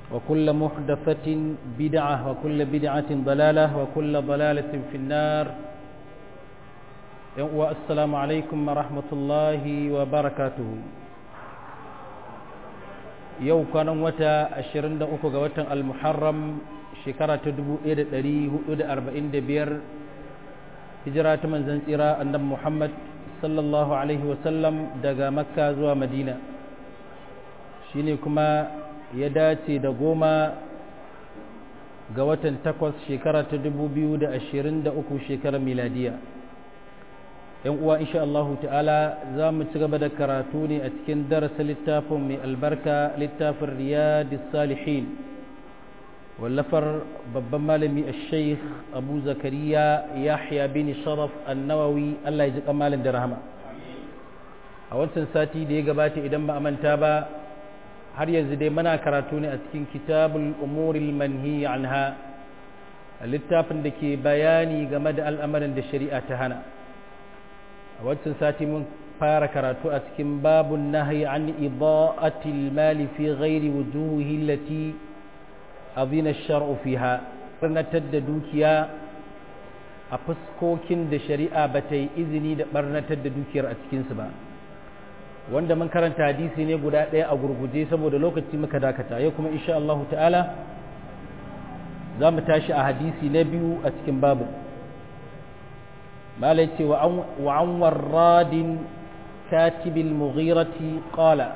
وكل محدثة بدعة وكل بدعة ضلالة وكل ضلالة في النار والسلام عليكم ورحمة الله وبركاته yau kwanan wata 23 ga watan al-muharram shekara ta 1445 hijira ta manzan tsira annabi muhammad sallallahu alaihi wasallam daga makka zuwa madina shine kuma ya dace da goma ga watan takwas shekara ta 2023 shekarar miladiya yan uwa insha Allahu ta'ala za mu ci gaba da karatu ne a cikin darasa littafin mai albarka littafin riyadis salihin wallafar babban malami a sheikh abu zakariya yahya bin sharaf annawawi Allah ya ji kamalin da rahama a wancan sati da ya gabata idan ba a manta ba har yanzu dai muna karatu ne a cikin kitabul umuril manhi anha littafin da ke bayani game da al'amarin da shari'a ta hana a wancan sati mun fara karatu a cikin babun nahyi an ida'atil mali fi ghairi wujuhi allati azina shar'u fiha barnatar da dukiya a fuskokin da shari'a ba ta yi izini da barnatar da dukiyar a cikinsu ba wanda mun karanta hadisi ne guda ɗaya a gurguje saboda lokaci muka dakata yau kuma insha Allah ta'ala za mu tashi a hadisi na biyu a cikin babu malai ce wa an warradin katibil mughirati qala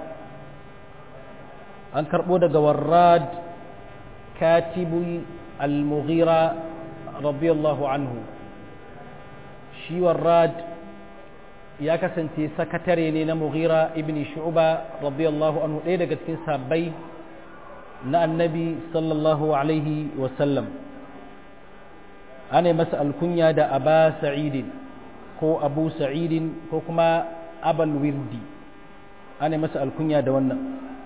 an karɓo daga warrad katibu al-mughira radiyallahu anhu shi warrad ya kasance sakatare ne na mughira ibn shu'ba radiyallahu anhu ɗaya daga cikin sabbai na annabi sallallahu alaihi wasallam ana masa alkunya da aba sa'idin ko abu sa'idin ko kuma abal wirdi ana masa alkunya da wannan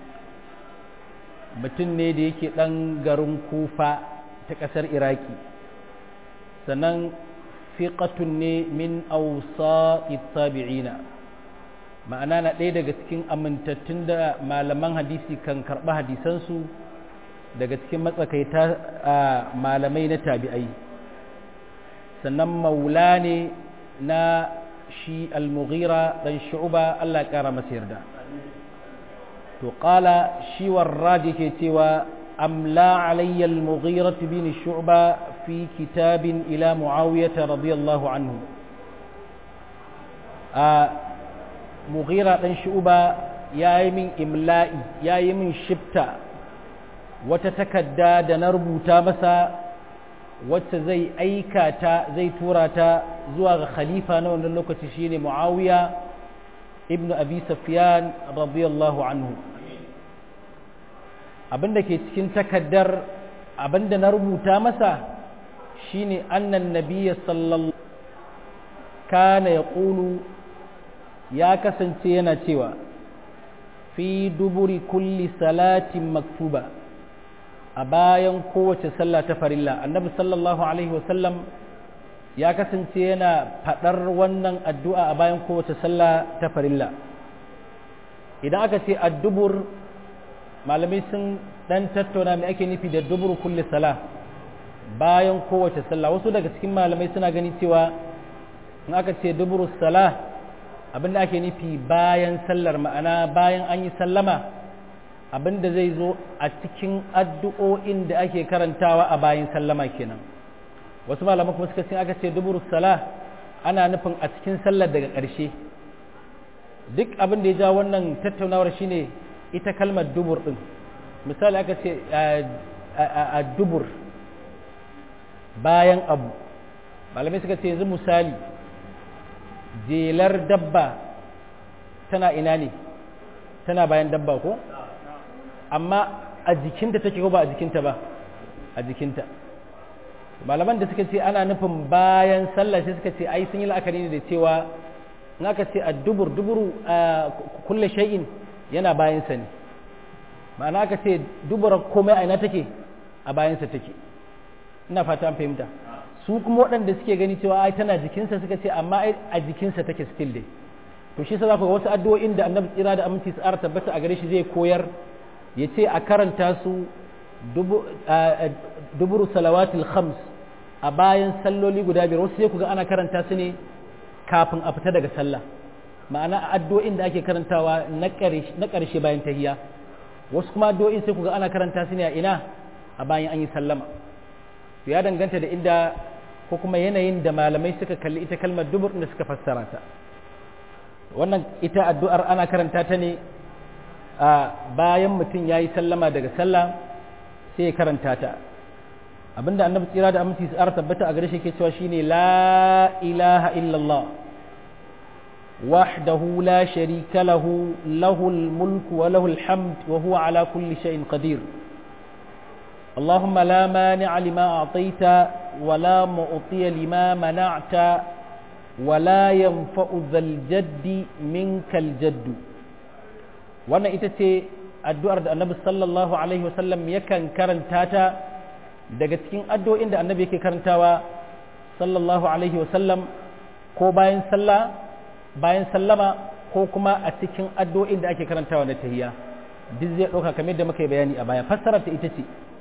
mutum ne da yake ɗan garin kufa ta ƙasar iraki sannan fiƙatun ne min ausa tabi'ina ma'ana na ɗaya daga cikin amintattun da malaman hadisi kan karɓi hadisansu daga cikin matsakaita a malamai na tabi'ai sannan maula ne na shi al-mughira dan shu'ba Allah ya ƙara masa yarda to qala shi warrad yake cewa amla alayya al-mughira bin shu'ba في كتاب إلى معاوية رضي الله عنه آه مغيرة بن شعبة يا من إملائي يا من شبتا وتتكدى دنربو تامسا وتزي أيكاتا زي توراتا زواغ خليفة نون اللوكة شيني معاوية ابن أبي سفيان رضي الله عنه abinda ke cikin takaddar abinda na rubuta masa shine annan nabiyya sallallahu kana ya ƙulu ya kasance yana cewa fi duburi kulli salatin maktuba a bayan kowace sallah ta farilla annabi sallallahu alaihi wasallam ya kasance yana faɗar wannan addu'a a bayan kowace sallah ta farilla idan aka ce addubur malamai sun ɗan tattauna mai ake nufi da dubur kulli salah bayan kowace sallah wasu daga cikin malamai suna gani cewa in aka ce duburu salah abinda ake nufi bayan sallar ma'ana bayan an yi sallama abinda zai zo a cikin addu'o'in da ake karantawa a bayan sallama kenan wasu malamai kuma suka ce aka ce duburu salah ana nufin a cikin sallar daga ƙarshe duk abin da ya ja wannan tattaunawar shine ita kalmar dubur din misali aka ce a dubur bayan abu malamai suka ce yanzu misali jelar dabba tana ina ne tana bayan dabba ko amma a jikinta take ko ba a jikinta ba a jikinta malaman da suka ce ana nufin bayan sallah sai suka ce ai sun yi la'akari ne da cewa in aka ce a dubur duburu a kulle shay'in yana bayansa ne ma'ana aka ce dubura komai a ina take a bayansa take ina fata an fahimta su kuma waɗanda suke gani cewa ai tana jikinsa suka ce amma ai a jikinsa take still dai to shi sa za ku ga wasu addu'o'in da annabi tsira da aminci su ara tabbata a gare shi zai koyar ya ce a karanta su duburu salawatul khams a bayan salloli guda biyar wasu sai ku ga ana karanta su ne kafin a fita daga sallah ma'ana addu'o'in da ake karantawa na ƙarshe bayan tahiyya wasu kuma addu'o'in sai ku ga ana karanta su ne a ina a bayan an yi sallama to ya danganta da inda ko kuma yanayin da malamai suka kalli ita kalmar dubur da suka fassara ta wannan ita addu'ar ana karanta ta ne a bayan mutum ya yi sallama daga sallah sai ya karanta ta abinda annabi tsira da aminci su tabbata a gare shi ke cewa shine la ilaha illallah wahdahu la sharika lahu lahul mulku wa lahul hamd wa huwa ala kulli shay'in qadir اللهم لا مانع لما أعطيت ولا معطي لما منعت ولا ينفع ذا الجد منك الجد wannan ita ce addu'ar da annabi sallallahu alaihi wasallam yakan karanta ta daga cikin addu'o'in da annabi yake karantawa sallallahu alaihi wasallam ko bayan sallah bayan sallama ko kuma a cikin addu'o'in da ake karantawa na tahiyya duk zai ɗauka kamar da muka yi bayani a baya fassarar ta ita ce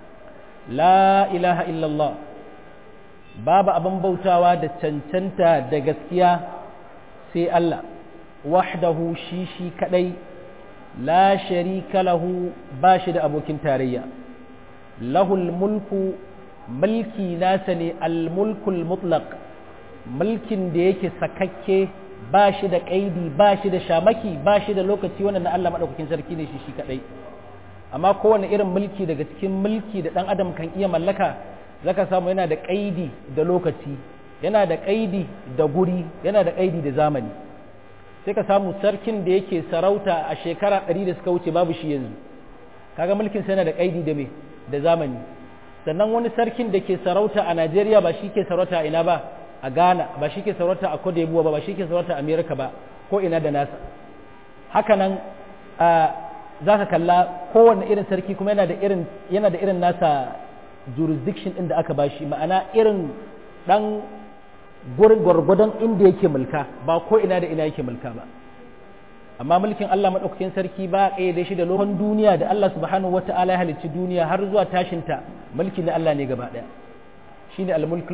la ilaha illallah babu abin bautawa da cancanta da gaskiya sai Allah wahdahu shi shi kadai la sharika lahu ba shi da abokin tarayya lahul mulku mulki nasa ne almulkul mutlaq mulkin da yake sakakke ba shi da kaidi ba shi da shamaki ba shi da lokaci wannan na Allah madaukakin sarki ne shi shi kadai amma kowane irin mulki daga cikin mulki da dan adam kan iya mallaka zaka samu yana da kaidi da lokaci yana da kaidi da guri yana da kaidi da zamani sai ka samu sarkin da yake sarauta a shekara ɗari da suka wuce babu shi yanzu kaga mulkin sa yana da kaidi da me da zamani sannan wani sarkin da ke sarauta a Najeriya ba shi ke sarauta a ina ba a Ghana ba shi ke sarauta a Cote d'Ivoire ba ba shi ke sarauta a America ba ko ina da nasa hakanan a za ka kalla kowane irin sarki kuma yana da irin yana da irin nasa jurisdiction ɗin da aka bashi ma'ana irin ɗan gurin gwargwadon inda yake mulka ba ko ina da ina yake mulka ba amma mulkin Allah maɗaukakin sarki ba a da shi da lokacin duniya da Allah subhanahu wata'ala ya halicci duniya har zuwa tashinta mulki na Allah ne gaba ɗaya shine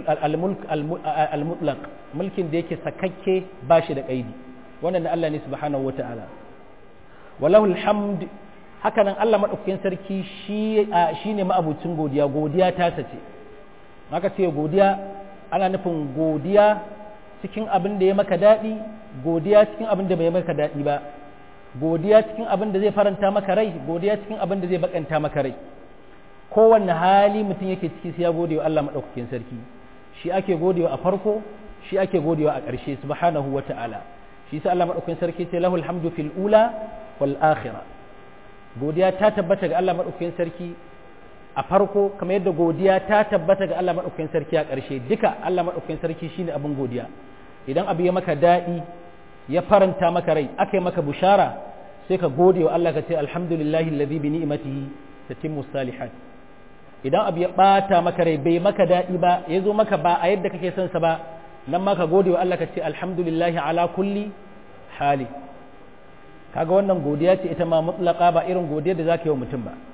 al-mutlaq mulkin da yake sakakke ba shi da kaidi wannan na Allah ne subhanahu wata'ala walahu alhamd haka nan Allah maɗaukakin sarki shi ne ma'abucin godiya godiya ta sace maka ce godiya ana nufin godiya cikin abin da ya maka daɗi godiya cikin abin da bai maka daɗi ba godiya cikin abin da zai faranta maka rai godiya cikin abin da zai bakanta maka rai kowanne hali mutum yake ciki sai ya gode wa Allah maɗaukakin sarki shi ake godewa a farko shi ake godewa a ƙarshe subhanahu wa ta'ala shi sa Allah maɗaukakin sarki ce lahul hamdu fil ula wal akhirah godiya ta tabbata ga Allah maɗaukakin sarki a farko kamar yadda godiya ta tabbata ga Allah maɗaukakin sarki a ƙarshe duka Allah maɗaukakin sarki shine abin godiya idan abu ya maka daɗi ya faranta maka rai aka yi maka bushara sai ka gode wa Allah ka ce alhamdulillahi alladhi bi ni'matihi tatimmu salihat idan abu ya ɓata maka rai bai maka daɗi ba ya zo maka ba a yadda kake son sa ba nan ma ka gode wa Allah ka ce alhamdulillahi ala kulli hali kaga wannan godiya ce ita ma mutlaka ba irin godiyar da zaka yi wa mutum ba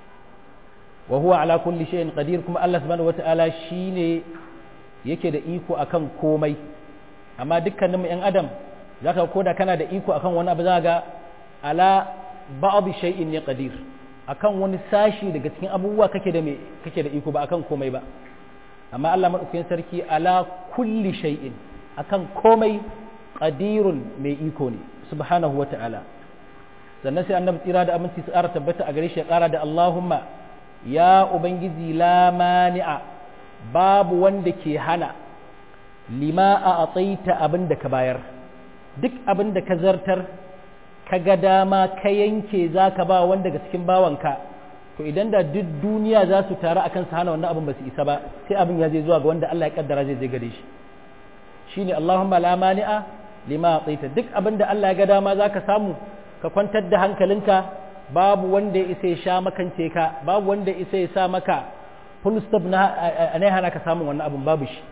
wa huwa ala kulli shay'in qadir kuma Allah subhanahu wataala shine yake da iko akan komai amma dukkanin mu yan adam zaka koda kana da iko akan wani abu zaka ga ala ba'd shay'in ne qadir akan wani sashi daga cikin abubuwa kake da me kake da iko ba akan komai ba amma Allah madaukakin sarki ala kulli shay'in akan komai qadirun mai iko ne subhanahu wata'ala sannan sai annabi tsira da aminci su ƙara tabbata a gare shi ya ƙara da Allahumma ya ubangiji la mani'a babu wanda ke hana lima a atsaita abin da ka bayar duk abin da ka zartar ka ga dama ka yanke za ka ba wanda daga cikin bawanka to idan da duk duniya za su taru akan su hana wannan abin ba su isa ba sai abin ya zai zuwa ga wanda Allah ya kaddara zai zai gare shi shine Allahumma la mani'a lima tsaita duk abin da Allah ya ga dama za ka samu ka kwantar da hankalinka babu wanda ya isa ya sha makance ka babu wanda ya isa ya sa maka full stop na ne hana ka samun wannan abin babu shi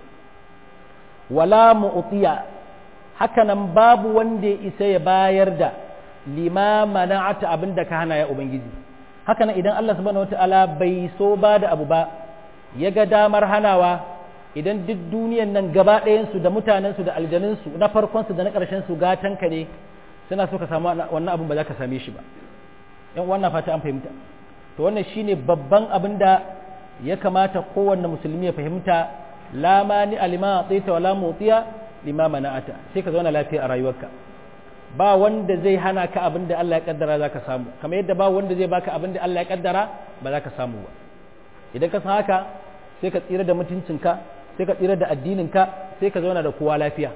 wala mu'tiya hakanan babu wanda ya isa ya bayar da lima mana'ata abin da ka hana ya ubangiji haka nan idan Allah subhanahu wataala bai so ba da abu ba ya ga damar hanawa idan duk duniyan nan gaba ɗayansu da mutanensu da aljanunsu na farkonsu da na ƙarshensu gatanka ne suna so ka samu wannan abin ba za ka same shi ba yan wannan fata an fahimta to wannan shine babban abin da ya kamata kowanne musulmi ya fahimta la mani alima tsaita wala motsiya lima mana'ata sai ka zauna lafiya a rayuwarka ba wanda zai hana ka abin da Allah ya kaddara za ka samu kamar yadda ba wanda zai baka abin da Allah ya kaddara ba za ka samu ba idan ka san haka sai ka tsira da mutuncinka sai ka tsira da addininka sai ka zauna da kowa lafiya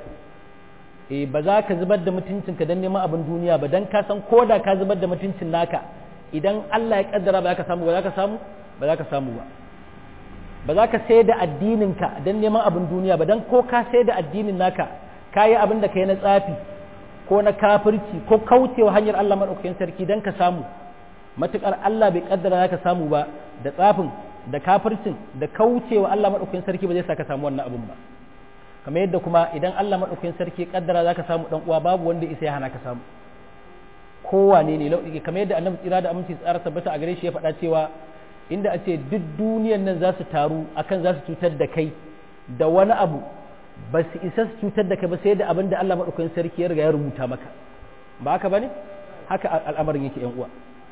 eh ba za ka zubar da mutuncinka don neman abin duniya ba don ka san ko da ka zubar da mutuncin naka idan Allah ya kaddara ba za ka samu ba za ka samu ba za ka samu ba ba za ka sai da addininka don neman abin duniya ba don ko ka sai da addinin naka ka yi abin da ka yi na tsafi ko na kafirci ko kaucewa hanyar Allah maɗaukakin sarki don ka samu matuƙar Allah bai kaddara za ka samu ba da tsafin da kafircin da kaucewa Allah maɗaukakin sarki ba zai sa ka samu wannan abin ba kamar yadda kuma idan Allah maɗaukakin sarki kaddara za ka samu ɗan uwa babu wanda isa ya hana ka samu kowane ne lauɗi kamar yadda annabi tsira da aminci tsara tabbata a gare shi ya faɗa cewa inda a ce duk duniyan nan za su taru akan za su cutar da kai da wani abu ba su isa su cutar da kai ba sai da abin da Allah maɗaukakin sarki ya riga ya rubuta maka ba haka bane haka al'amarin yake yan uwa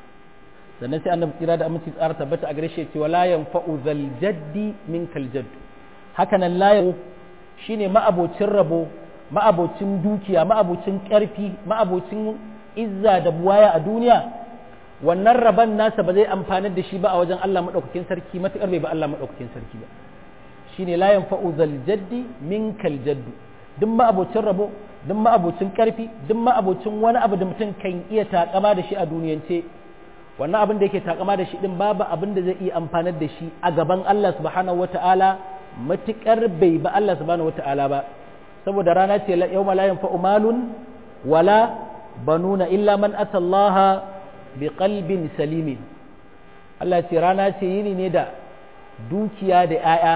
sannan sai annabi tsira da aminci tsara tabbata a gare shi cewa la yanfa'u zal jaddi minkal jadd haka nan la shine ma'abocin rabo ma'abocin dukiya ma'abocin ƙarfi ma'abocin izza da buwaya a duniya wannan rabon nasa ba zai amfanar da shi ba a wajen Allah maɗaukakin sarki matuƙar bai ba Allah maɗaukakin sarki ba shine la yanfa'u zal jaddi minkal jaddu duk ma'abocin rabo duk ma'abocin ƙarfi duk ma'abocin wani abu da mutum kan iya takama da shi a duniyance wannan abin da yake takama da shi din babu abin da zai iya amfanar da shi a gaban Allah subhanahu wata'ala matuƙar bai ba Allah subhanahu wata'ala ba saboda rana ce yawma la yanfa'u malun wala banuna illa man atallaha bi qalbin salimin Allah ce rana ce yini ne da dukiya da 'ya'ya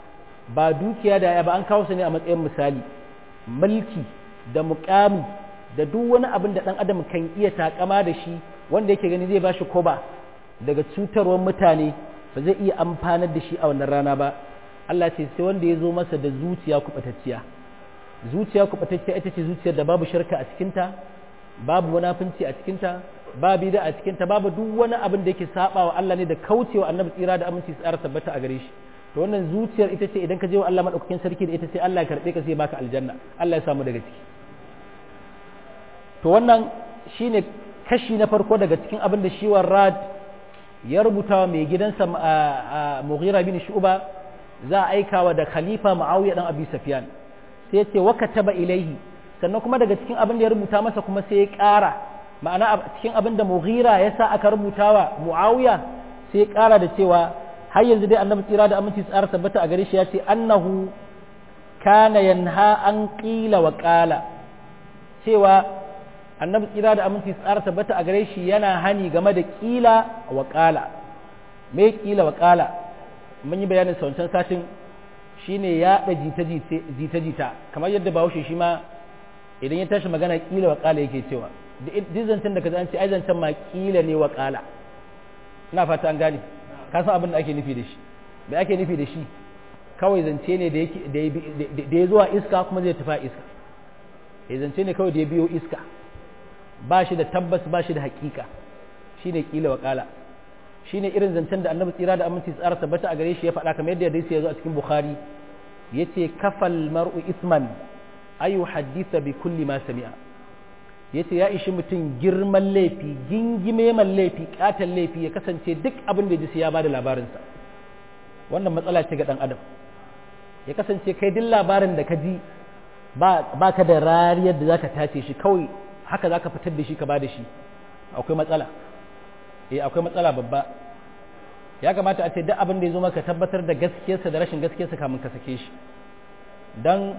ba dukiya da 'ya'ya ba an kawo su ne a matsayin misali mulki da muƙami da duk wani abin da ɗan adam kan iya takama da shi wanda yake gani zai ba shi koba daga cutarwar mutane ba zai iya amfanar da shi a wannan rana ba Allah ce sai wanda ya zo masa da zuciya kuɓatacciya zuciya kuɓatacciya ita ce zuciyar da babu shirka a cikinta babu munafunci a cikinta babu bida a cikinta babu duk wani abin da yake saba wa Allah ne da kaucewa annabi tsira da aminci tsara tabbata a gare shi to wannan zuciyar ita ce idan ka je wa Allah madaukakin sarki da ita sai Allah ya karbe ka sai baka aljanna Allah ya samu daga ciki to wannan shine kashi na farko daga cikin abin da shi Rad ya rubuta wa mai gidansa Mughira bin Shu'ba za a aikawa da Khalifa Muawiya dan Abi Sufyan sai ya ce wa kataba ilaihi sannan kuma daga cikin abin da ya rubuta masa kuma sai ya ƙara ma'ana cikin abin da Mughira ya sa aka rubuta wa Muawiya sai ya ƙara da cewa har yanzu dai annabi tsira da aminci tsara tabbata a gare shi ya ce annahu kana yanha an qila wa qala cewa annabi tsira da aminci tsara tabbata a gare shi yana hani game da qila wa qala me qila wa qala mun yi bayanin sa wancan satin shine ya da jita jita jita kamar yadda bahaushe shi ma idan ya tashi magana qila wa qala yake cewa duk zancen da ka an ce ai zancen ma qila ne wa qala ina fata an gane ka san abin da ake nufi da shi me ake nufi da shi kawai zance ne da ya zuwa iska kuma zai tafi iska ya zance ne kawai da ya biyo iska ba shi da tabbas ba shi da hakika shi ne kila wakala shi ne irin zancen da annabi tsira da aminci tsara tabbata a gare shi ya faɗa kamar yadda hadisi ya zo a cikin bukhari ya ce kafal mar'u isman ayu haddisa bi kulli ma sami'a ya ce ya ishi mutum girman laifi gingime man laifi katon laifi ya kasance duk abin da ya ji ya ba da labarinsa wannan matsala ce ga ɗan adam ya kasance kai duk labarin da ka ji ba ka da rariyar da za ka tace shi kawai haka za ka fitar da shi ka ba da shi akwai matsala eh akwai matsala babba ya kamata a ce duk abin da ya zo maka tabbatar da gaskiyarsa da rashin gaskiyarsa kamun ka sake shi don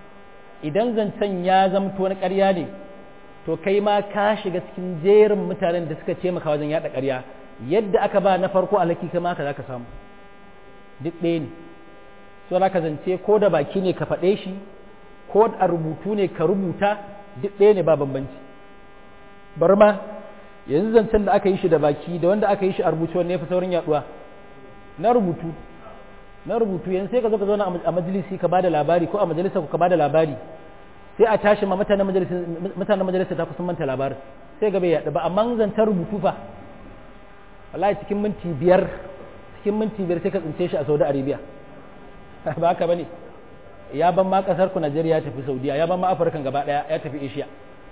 idan zancen ya zamto na ƙarya ne to kai ma ka shiga cikin jerin mutanen da suka taimaka wajen yada ƙarya yadda aka ba na farko alhaki kai ma ka za ka samu duk ɗaya ne so za ka zance ko da baki ne ka faɗe shi ko a rubutu ne ka rubuta duk ɗaya ne ba bambanci bar ma yanzu zancen da aka yi shi da baki da wanda aka yi shi a rubuce wanne ya fi saurin yaduwa na rubutu na rubutu yanzu sai ka zo ka zauna a majalisi ka bada labari ko a majalisa ka bada labari sai a tashi ma mutanen majalisa mutanen majalisa ta kusan manta labarin sai ga bai yaɗu ba amma zancen rubutu fa wallahi cikin minti biyar cikin minti biyar sai ka tsince shi a Saudi Arabia ba haka bane ya ban ma kasar ku Najeriya ya tafi Saudiya ya ban ma Afirka gaba daya ya tafi Asia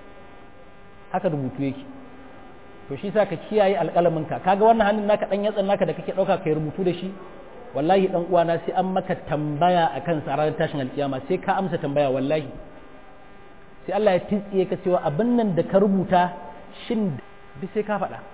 haka rubutu yake to shi sa ka kiyaye alƙalamin ka kaga wannan hannun naka dan yatsan naka da kake dauka kai rubutu da shi wallahi dan uwana sai an maka tambaya akan sa ranar tashin alkiyama sai ka amsa tambaya wallahi sai Allah ya tsiye ka cewa abin nan da ka rubuta shin bi sai ka faɗa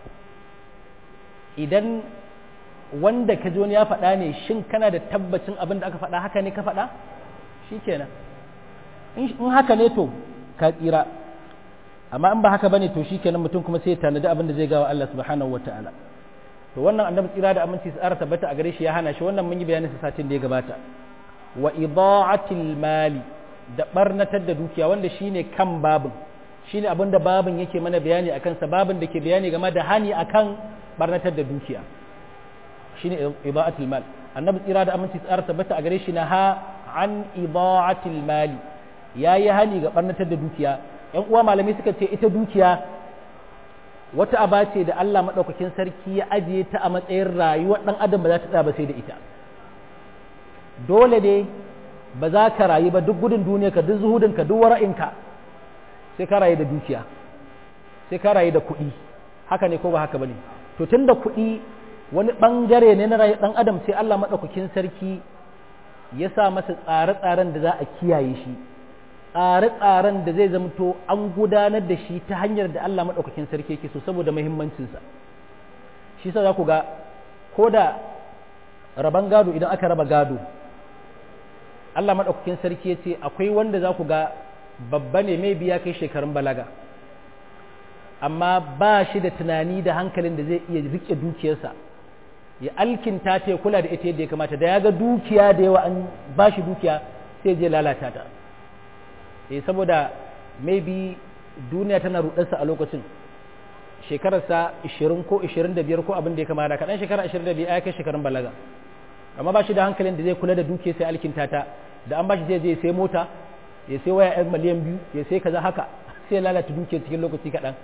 idan wanda ka ji wani ya faɗa ne shin kana da tabbacin abin da aka faɗa haka ne ka faɗa shi kenan in haka ne to ka tsira amma in ba haka bane to shi kenan mutum kuma sai ya tanadi abin da zai gawa Allah subhanahu wa ta'ala to wannan annabi tsira da aminci su tsara tabbata a gare shi ya hana shi wannan mun yi bayanin sa satin da ya gabata wa ida'atil mali da barnatar da dukiya wanda shine kan babin shine abin da babin yake mana bayani akan sa babin da ke bayani game da hani akan barnatar da dukiya shine ida'atul mal annabi tsira da aminci tsara tabbata a gare shi na ha an ida'atul mali yayi hani ga barnatar da dukiya yan uwa malami suka ce ita dukiya wata aba ce da Allah madaukakin sarki ya ajiye ta a matsayin rayuwar dan adam ba za ta tsaya ba sai da ita dole ne ba za ka rayu ba duk gudun duniya ka duk zuhudin ka duk wara'inka sai ka rayu da dukiya sai ka rayu da kuɗi haka ne ko ba haka bane to tunda kuɗi wani ɓangare ne na rayu ɗan adam sai Allah maɗaukakin sarki ya sa masa tsare-tsaren da za a kiyaye shi tsare-tsaren da zai zamto an gudanar da shi ta hanyar da Allah maɗaukakin sarki yake so saboda muhimmancinsa shi sa za ku ga ko da raban gado idan aka raba gado Allah maɗaukakin sarki ya ce akwai wanda za ku ga babba ne mai biya kai shekarun balaga amma ba shi da tunani da hankalin da zai iya rike dukiyarsa ya alkinta ta ya kula da ita yadda ya kamata da ya ga dukiya da yawa an ba shi dukiya sai je lalata ta eh saboda maybe duniya tana rudarsa a lokacin shekararsa 20 ko 25 ko abin da ya kamata kaɗan shekara 25 ya kai shekarun balaga amma ba shi da hankalin da zai kula da dukiya sai alkinta ta da an ba shi zai je sai mota ya sai waya yan miliyan biyu ya sai kaza haka sai lalata dukiya cikin lokaci kaɗan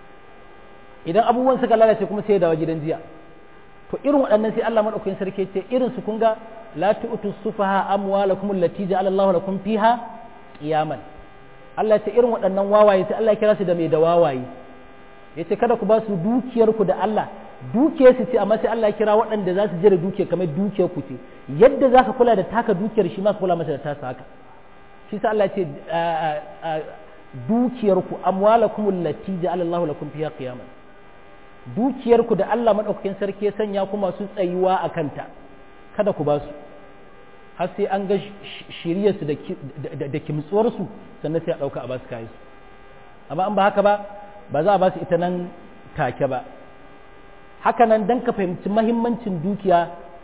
idan abubuwan suka lalace kuma sai ya dawo gidan jiya to irin waɗannan sai Allah madaukakin sarki ce irin su kun ga la tu'tu sufaha amwalakum allati ja'ala Allahu lakum fiha qiyaman Allah ya ce irin waɗannan wawaye sai Allah ya kira su da mai da wawaye yace kada ku ba su dukiyar ku da Allah dukiyar su ce amma sai Allah ya kira waɗanda za su jira dukiyar kamar dukiyar ku ce yadda zaka kula da taka dukiyar shi ma ka kula masa da tasa haka shi sai Allah ya ce dukiyar ku amwalakum allati ja'ala Allahu lakum fiha qiyaman dukiyarku da Allah maɗaukakin sarki ya sanya ku masu tsayuwa a kanta kada ku ba su har sai an ga shiryarsu da kimtsuwarsu sannan sai a ɗauka a ba su kayansu amma an ba haka ba ba za a ba su ita nan take ba haka nan don ka fahimci mahimmancin dukiya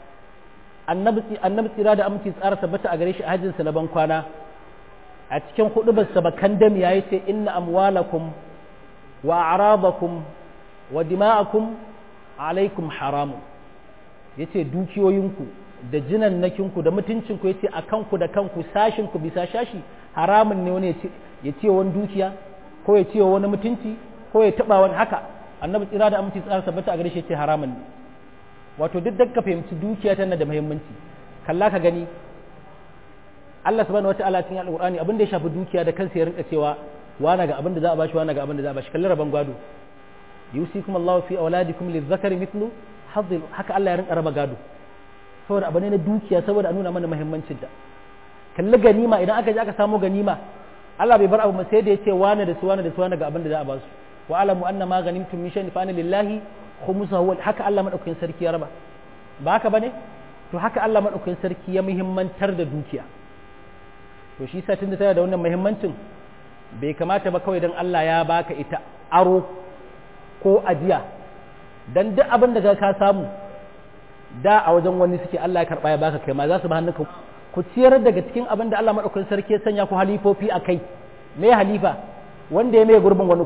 annabi tsira da aminci tsara tabbata a gare shi a hajjinsa na ban kwana a cikin hudubarsa bakan dam ya ce inna amwalakum wa arabakum wa dima'akum alaikum haramun yace dukiyoyinku da jinannakinku da mutuncinku yace a kanku da kanku sashinku bisa shashi haramun ne wani ya ce wani dukiya ko ya ce wani mutunci ko ya taba wani haka annabi tsira da aminci tsara tabbata a gare shi yace haramun ne wato duk da ka fahimci dukiya tana da muhimmanci kalla ka gani Allah subhanahu wataala cikin alqur'ani abin da ya shafi dukiya da kansa ya rinka cewa wana ga abin da za a bashi wana ga abin da za a bashi kalli rabon gwado yusikum Allahu fi auladikum lizakari mithlu hazzil haka Allah ya rinka raba gado saboda abu ne na dukiya saboda a nuna mana muhimmancin ta kalli ganima idan aka je aka samu ganima Allah bai bar abu sai da yace wani da su wani da su wani ga abin da za a ba su wa alamu anna ma ganimtum min shay'in fa anna lillahi khumsuhu haka Allah madaukakin sarki ya raba ba haka bane to haka Allah madaukakin sarki ya muhimmantar da dukiya to shi sa tunda tana da wannan muhimmancin bai kamata ba kawai dan Allah ya baka ita aro ko ajiya dan duk abin da ka samu da a wajen wani suke Allah ya karba ya baka kai ma za su ba hannunka ku ciyar daga cikin abin da Allah madaukakin sarki ya sanya ku halifofi a kai me halifa wanda ya mai gurbin wani ko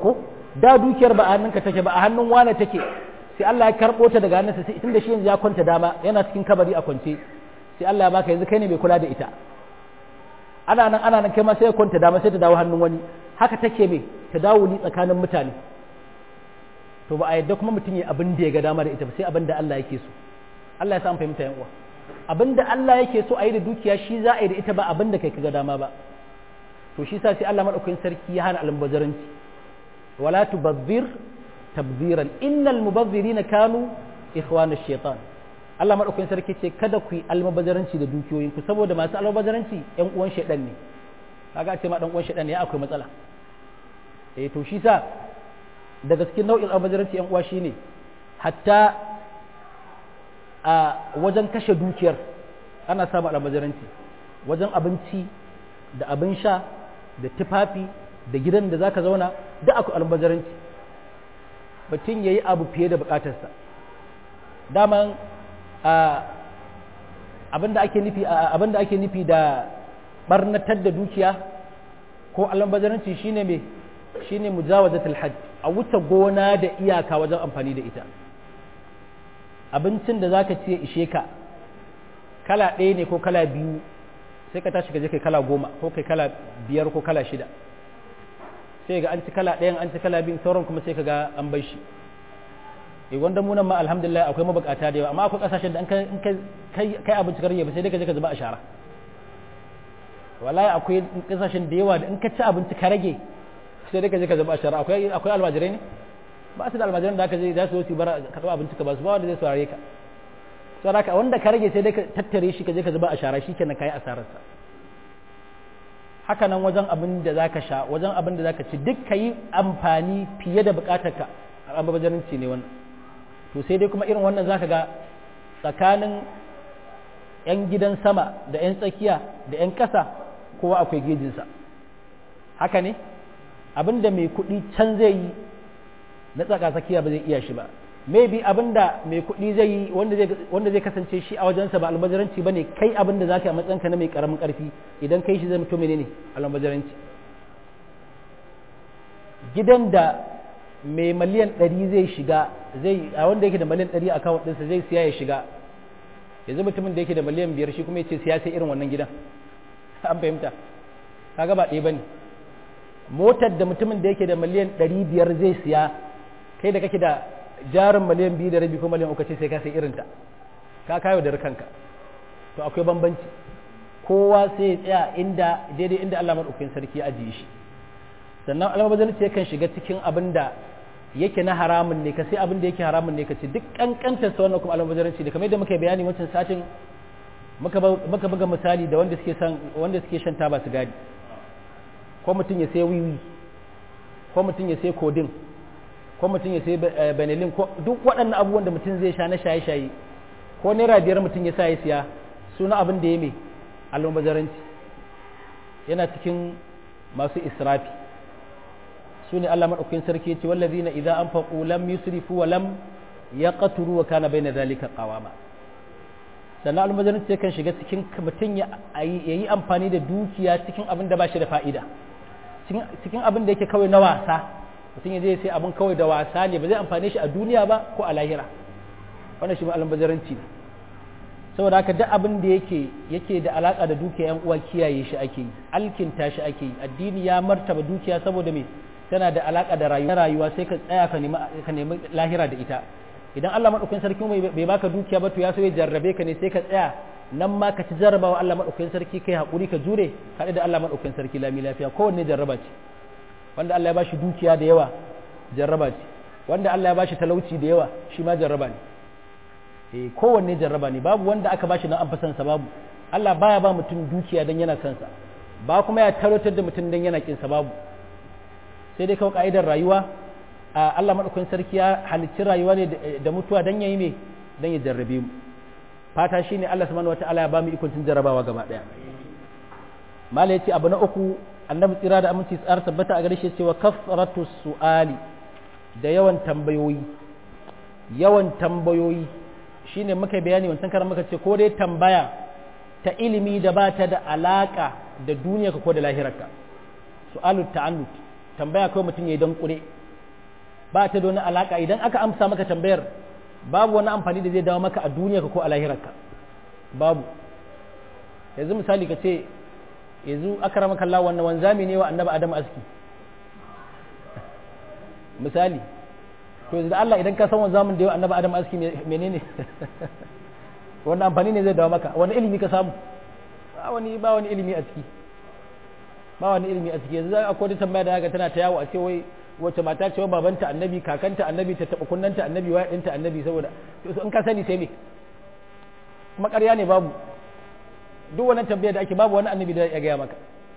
da dukiyar ba a hannunka take ba a hannun wane take sai Allah ya karɓo ta daga hannunsa sai tunda shi yanzu ya kwanta dama yana cikin kabari a kwance sai Allah ya baka yanzu kai ne mai kula da ita ana nan ana nan kai ma sai ya kwanta dama sai ta dawo hannun wani haka take me ta dawo ni tsakanin mutane to ba a yadda kuma mutum ya abin da ya ga dama da ita ba sai abin da Allah yake so Allah ya sa an fahimta yan uwa abin da Allah yake so a yi da dukiya shi za a yi da ita ba abin da kai ka ga dama ba to shi sa sai Allah madaukakin sarki ya hana almubazaranci wala tubazzir tabziran innal mubazzirina kanu ikhwana shaitan Allah madaukakin sarki ce kada ku yi almubazaranci da dukiyoyin ku saboda masu almubazaranci yan uwan shaitan ne kaga ce ma dan uwan shaitan ne akwai matsala eh to shi sa daga cikin nau'in almubazaranci yan uwa shine hatta a wajen kashe dukiyar ana samun almubazaranci wajen abinci da abin sha da tufafi da gidan da zaka zauna da akwai almubazaranci mutum ya yi abu fiye da bukatarsa daman abinda ake nufi abinda ake nufi da barnatar da dukiya ko almubazaranci shine me shine mujawazatul hajj a wuce gona da iyaka wajen amfani da ita abincin da zaka ce ishe ka kala ɗaya ne ko kala biyu sai ka tashi ka je kai kala goma ko kai kala biyar ko kala shida sai ga an ci kala ɗayan an ci kala biyun sauran kuma sai ka ga an bai shi e wanda mu nan ma alhamdulillah akwai mabukata da yawa amma akwai kasashen da an kai kai abinci karye ba sai dai ka je ka zuba a shara wallahi akwai kasashen da yawa da in ka ci abinci ka rage sai dai ka je ka zuba a shara akwai akwai almajirai ne ba su da almajiran da aka je za su zo su bara ka zuba abinci ka ba su ba wanda zai saurare ka sai haka wanda ka rage sai dai ka tattare shi ka je ka zuba a shara shikenan kai asararsa haka nan wajen abin da za ka sha wajen abin da za ka ci duk ka yi amfani fiye da bukatarka a mabajarinci ne wannan to sai dai kuma irin wannan za ka ga tsakanin 'yan gidan sama da 'yan tsakiya da 'yan ƙasa kowa akwai gejinsa haka ne abin da mai kuɗi can zai yi na tsaka tsakiya ba zai iya shi ba maybe abin da mai kuɗi zai yi wanda zai kasance shi a wajensa ba albazaranci ba ne kai abin da za ka yi a matsayinka na mai ƙaramin ƙarfi idan kai shi zai mutu menene albazaranci gidan da mai miliyan ɗari zai shiga zai a wanda yake da miliyan ɗari a kawon ɗinsa zai siya ya shiga yanzu mutumin da yake da miliyan biyar shi kuma ya ce siya sai irin wannan gidan an fahimta kaga ba ɗaya ba ne motar da mutumin da yake da miliyan ɗari biyar zai siya kai da kake da jarin miliyan biyu da rabi ko miliyan uku ce sai ka sai irinta ka kayo da kanka to akwai bambanci kowa sai ya tsaya inda daidai inda Allah madaukakin sarki ya ajiye shi sannan almabazalci yakan shiga cikin abin da yake na haramun ne ka sai abin da yake haramun ne ka ce duk kankantar sa wannan kuma almabazalci da kamar yadda muka bayani wancan satin muka muka buga misali da wanda suke san wanda suke shan taba sigari ko mutum ya sai wiwi ko mutum ya sai kodin ko mutum ya sai benelin ko duk waɗannan abubuwan da mutum zai sha na shaye-shaye ko naira biyar mutum ya sa ya siya suna abin da ya mai almubazaranci yana cikin masu israfi su ne Allah maɗaukakin sarki ce wallazi na idan an faƙo lam yusrifu wa lam ya ƙaturu wa kana bai na zalika ƙawama sannan almubazaranci kan shiga cikin mutum ya yi amfani da dukiya cikin abin da ba shi da fa'ida cikin abin da yake kawai na wasa mutum ya je sai abin kawai da wasa ne ba zai amfane shi a duniya ba ko a lahira wannan shi albazaranci ne saboda haka duk abin da yake yake da alaka da dukiya yan uwa kiyaye shi ake yi alkinta shi ake yi addini ya martaba dukiya saboda me tana da alaka da rayuwa rayuwa sai ka tsaya ka nemi ka nemi lahira da ita idan Allah madaukakin sarki bai baka dukiya ba to ya so ya jarrabe ka ne sai ka tsaya nan ma ka ci jarrabawa Allah madaukakin sarki kai hakuri ka jure haɗe da Allah madaukakin sarki lami lafiya kowanne jarraba ce wanda Allah ya bashi dukiya da yawa jarraba ce wanda Allah ya bashi talauci da yawa shi ma jarraba ne eh kowanne jarraba ne babu wanda aka bashi nan an fasan sa babu Allah baya ba mutum dukiya dan yana son sa ba kuma ya tarotar da mutum dan yana kin sa babu sai dai kawai ka'idar rayuwa Allah madaukakin sarki ya halicci rayuwa ne da mutuwa dan yayi me dan ya jarrabe mu fata shine Allah subhanahu wataala ya ba mu ikon cin jarrabawa gaba daya mala yace abu na uku annabi tsira da aminci tsar tabbata a gare shi cewa kafratu su'ali da yawan tambayoyi yawan tambayoyi shine muka bayani wancan karan muka ce ko dai tambaya ta ilimi da ba ta da alaka da duniyarka ko da lahirarka su'alu ta'annut tambaya kawai mutum ya yi don kure ba ta da wani alaka idan aka amsa maka tambayar babu wani amfani da zai dawo maka a duniya ko a lahirarka babu yanzu misali ka ce yanzu aka rama kalla wannan wanzami ne wa annaba adam aski misali to yanzu da Allah idan ka san wanzamin da yawa annaba adam aski menene wannan amfani ne zai dawo maka wani ilimi ka samu ba wani ba wani ilimi a ciki ba wani ilimi a ciki yanzu akwai wata tambaya da haka tana ta yawo a ce wai wace mata ce babanta annabi kakanta annabi ta taba kunnanta annabi waya dinta annabi saboda to in ka sani sai me kuma ƙarya ne babu duk wannan tambaya da ake babu wani annabi da ya gaya maka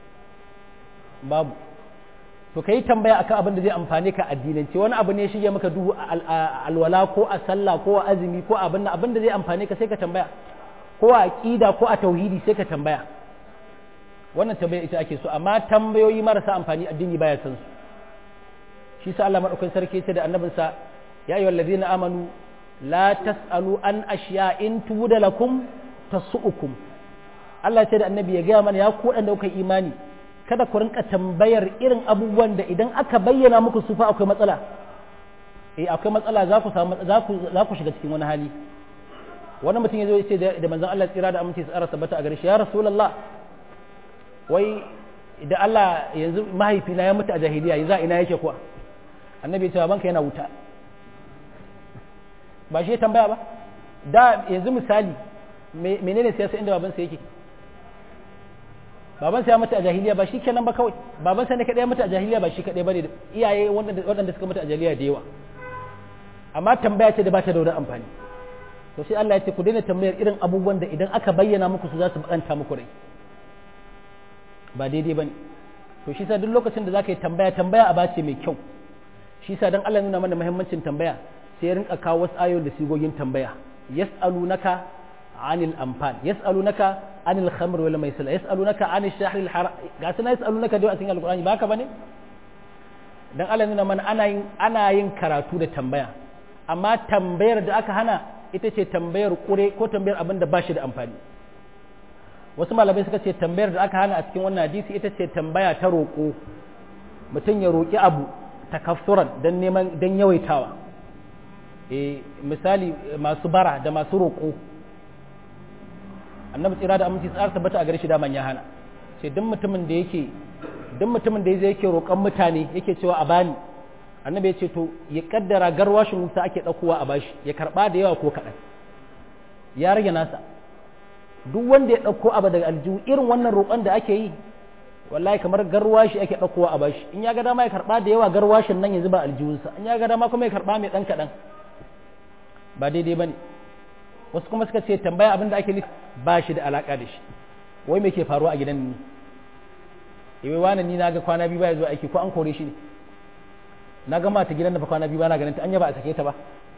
babu to kai tambaya akan abin da zai amfane ka addinance wani abu ne shige maka duhu alwala ko a sallah ko a azumi ko abin abin da zai amfane ka sai ka tambaya ko a aqida ko a tauhidi sai ka tambaya wannan tambaya ita ake so amma tambayoyi marasa amfani addini baya san su shi sa Allah madaukakin sarki ce da annabinsa ya ayyuhal ladina amanu la tasalu an ashiya in tubuda lakum tasu'ukum Allah ce da annabi ya gaya mana ya ku wadanda kuka imani kada ku rinka tambayar irin abubuwan da idan aka bayyana muku su fa akwai matsala eh akwai matsala za ku samu za ku za ku shiga cikin wani hali wani mutum ya zo ya ce da manzon Allah tsira da aminci tsara tabbata a gare shi ya rasulullah wai da Allah yanzu mahaifina ya mutu a jahiliya yanzu ina yake kuwa annabi ya ce banka yana wuta ba shi ya tambaya ba da yanzu misali menene siyasa inda babansa yake babansa ya mutu a jahiliya ba shi kenan ba kawai babansa ne kadai ya mutu a jahiliya ba shi kadai bane iyaye waɗanda suka mutu a jahiliya da yawa amma tambaya ce da ba ta da wani amfani to sai Allah ya ce ku daina tambayar irin abubuwan da idan aka bayyana muku su za su bakanta muku rai ba daidai bane to shi sa duk lokacin da zaka yi tambaya tambaya a bace mai kyau shi sa dan Allah nuna mana muhimmancin tambaya sai ya rinka kawo wasu ayoyi da sigogin tambaya yas'alunaka anil anfal yas'alunaka anil khamr wal maisir yas'alunaka anil shahr al haram ga sana yas'alunaka da a cikin alqur'ani ba haka bane dan Allah nuna mana ana yin ana yin karatu da tambaya amma tambayar da aka hana ita ce tambayar kure ko tambayar abin da ba shi da amfani wasu malamai suka ce tambayar da aka hana a cikin wannan hadisi ita ce tambaya ta roƙo mutum ya roƙi abu takaffuran don neman don yawaitawa e misali masu bara da masu roƙo annabi tsira da aminci tsara tabbata a gare shi daman ya hana ce duk mutumin da yake duk mutumin da yake roƙon mutane yake cewa a bani annabi ya ce to ya kaddara garwashin wuta ake ɗaukowa a bashi ya karɓa da yawa ko kaɗan ya rage nasa duk wanda ya ɗauko abu daga aljihu irin wannan roƙon da ake yi wallahi kamar garwashi ake ɗaukowa a bashi in ya ga dama ya karɓa da yawa garwashin nan ya zuba aljihunsa in ya ga dama kuma ya karɓa mai ɗan kaɗan ba daidai ba ne wasu kuma suka ce tambaya abin da ake nufi ba shi da alaƙa da shi wai me ke faruwa a gidan ni iwai wani ni na ga kwana biyu baya zuwa aiki ko an kore shi ne na ga mata gidan da fa kwana biyu ba na ganin ta an ba a sake ta ba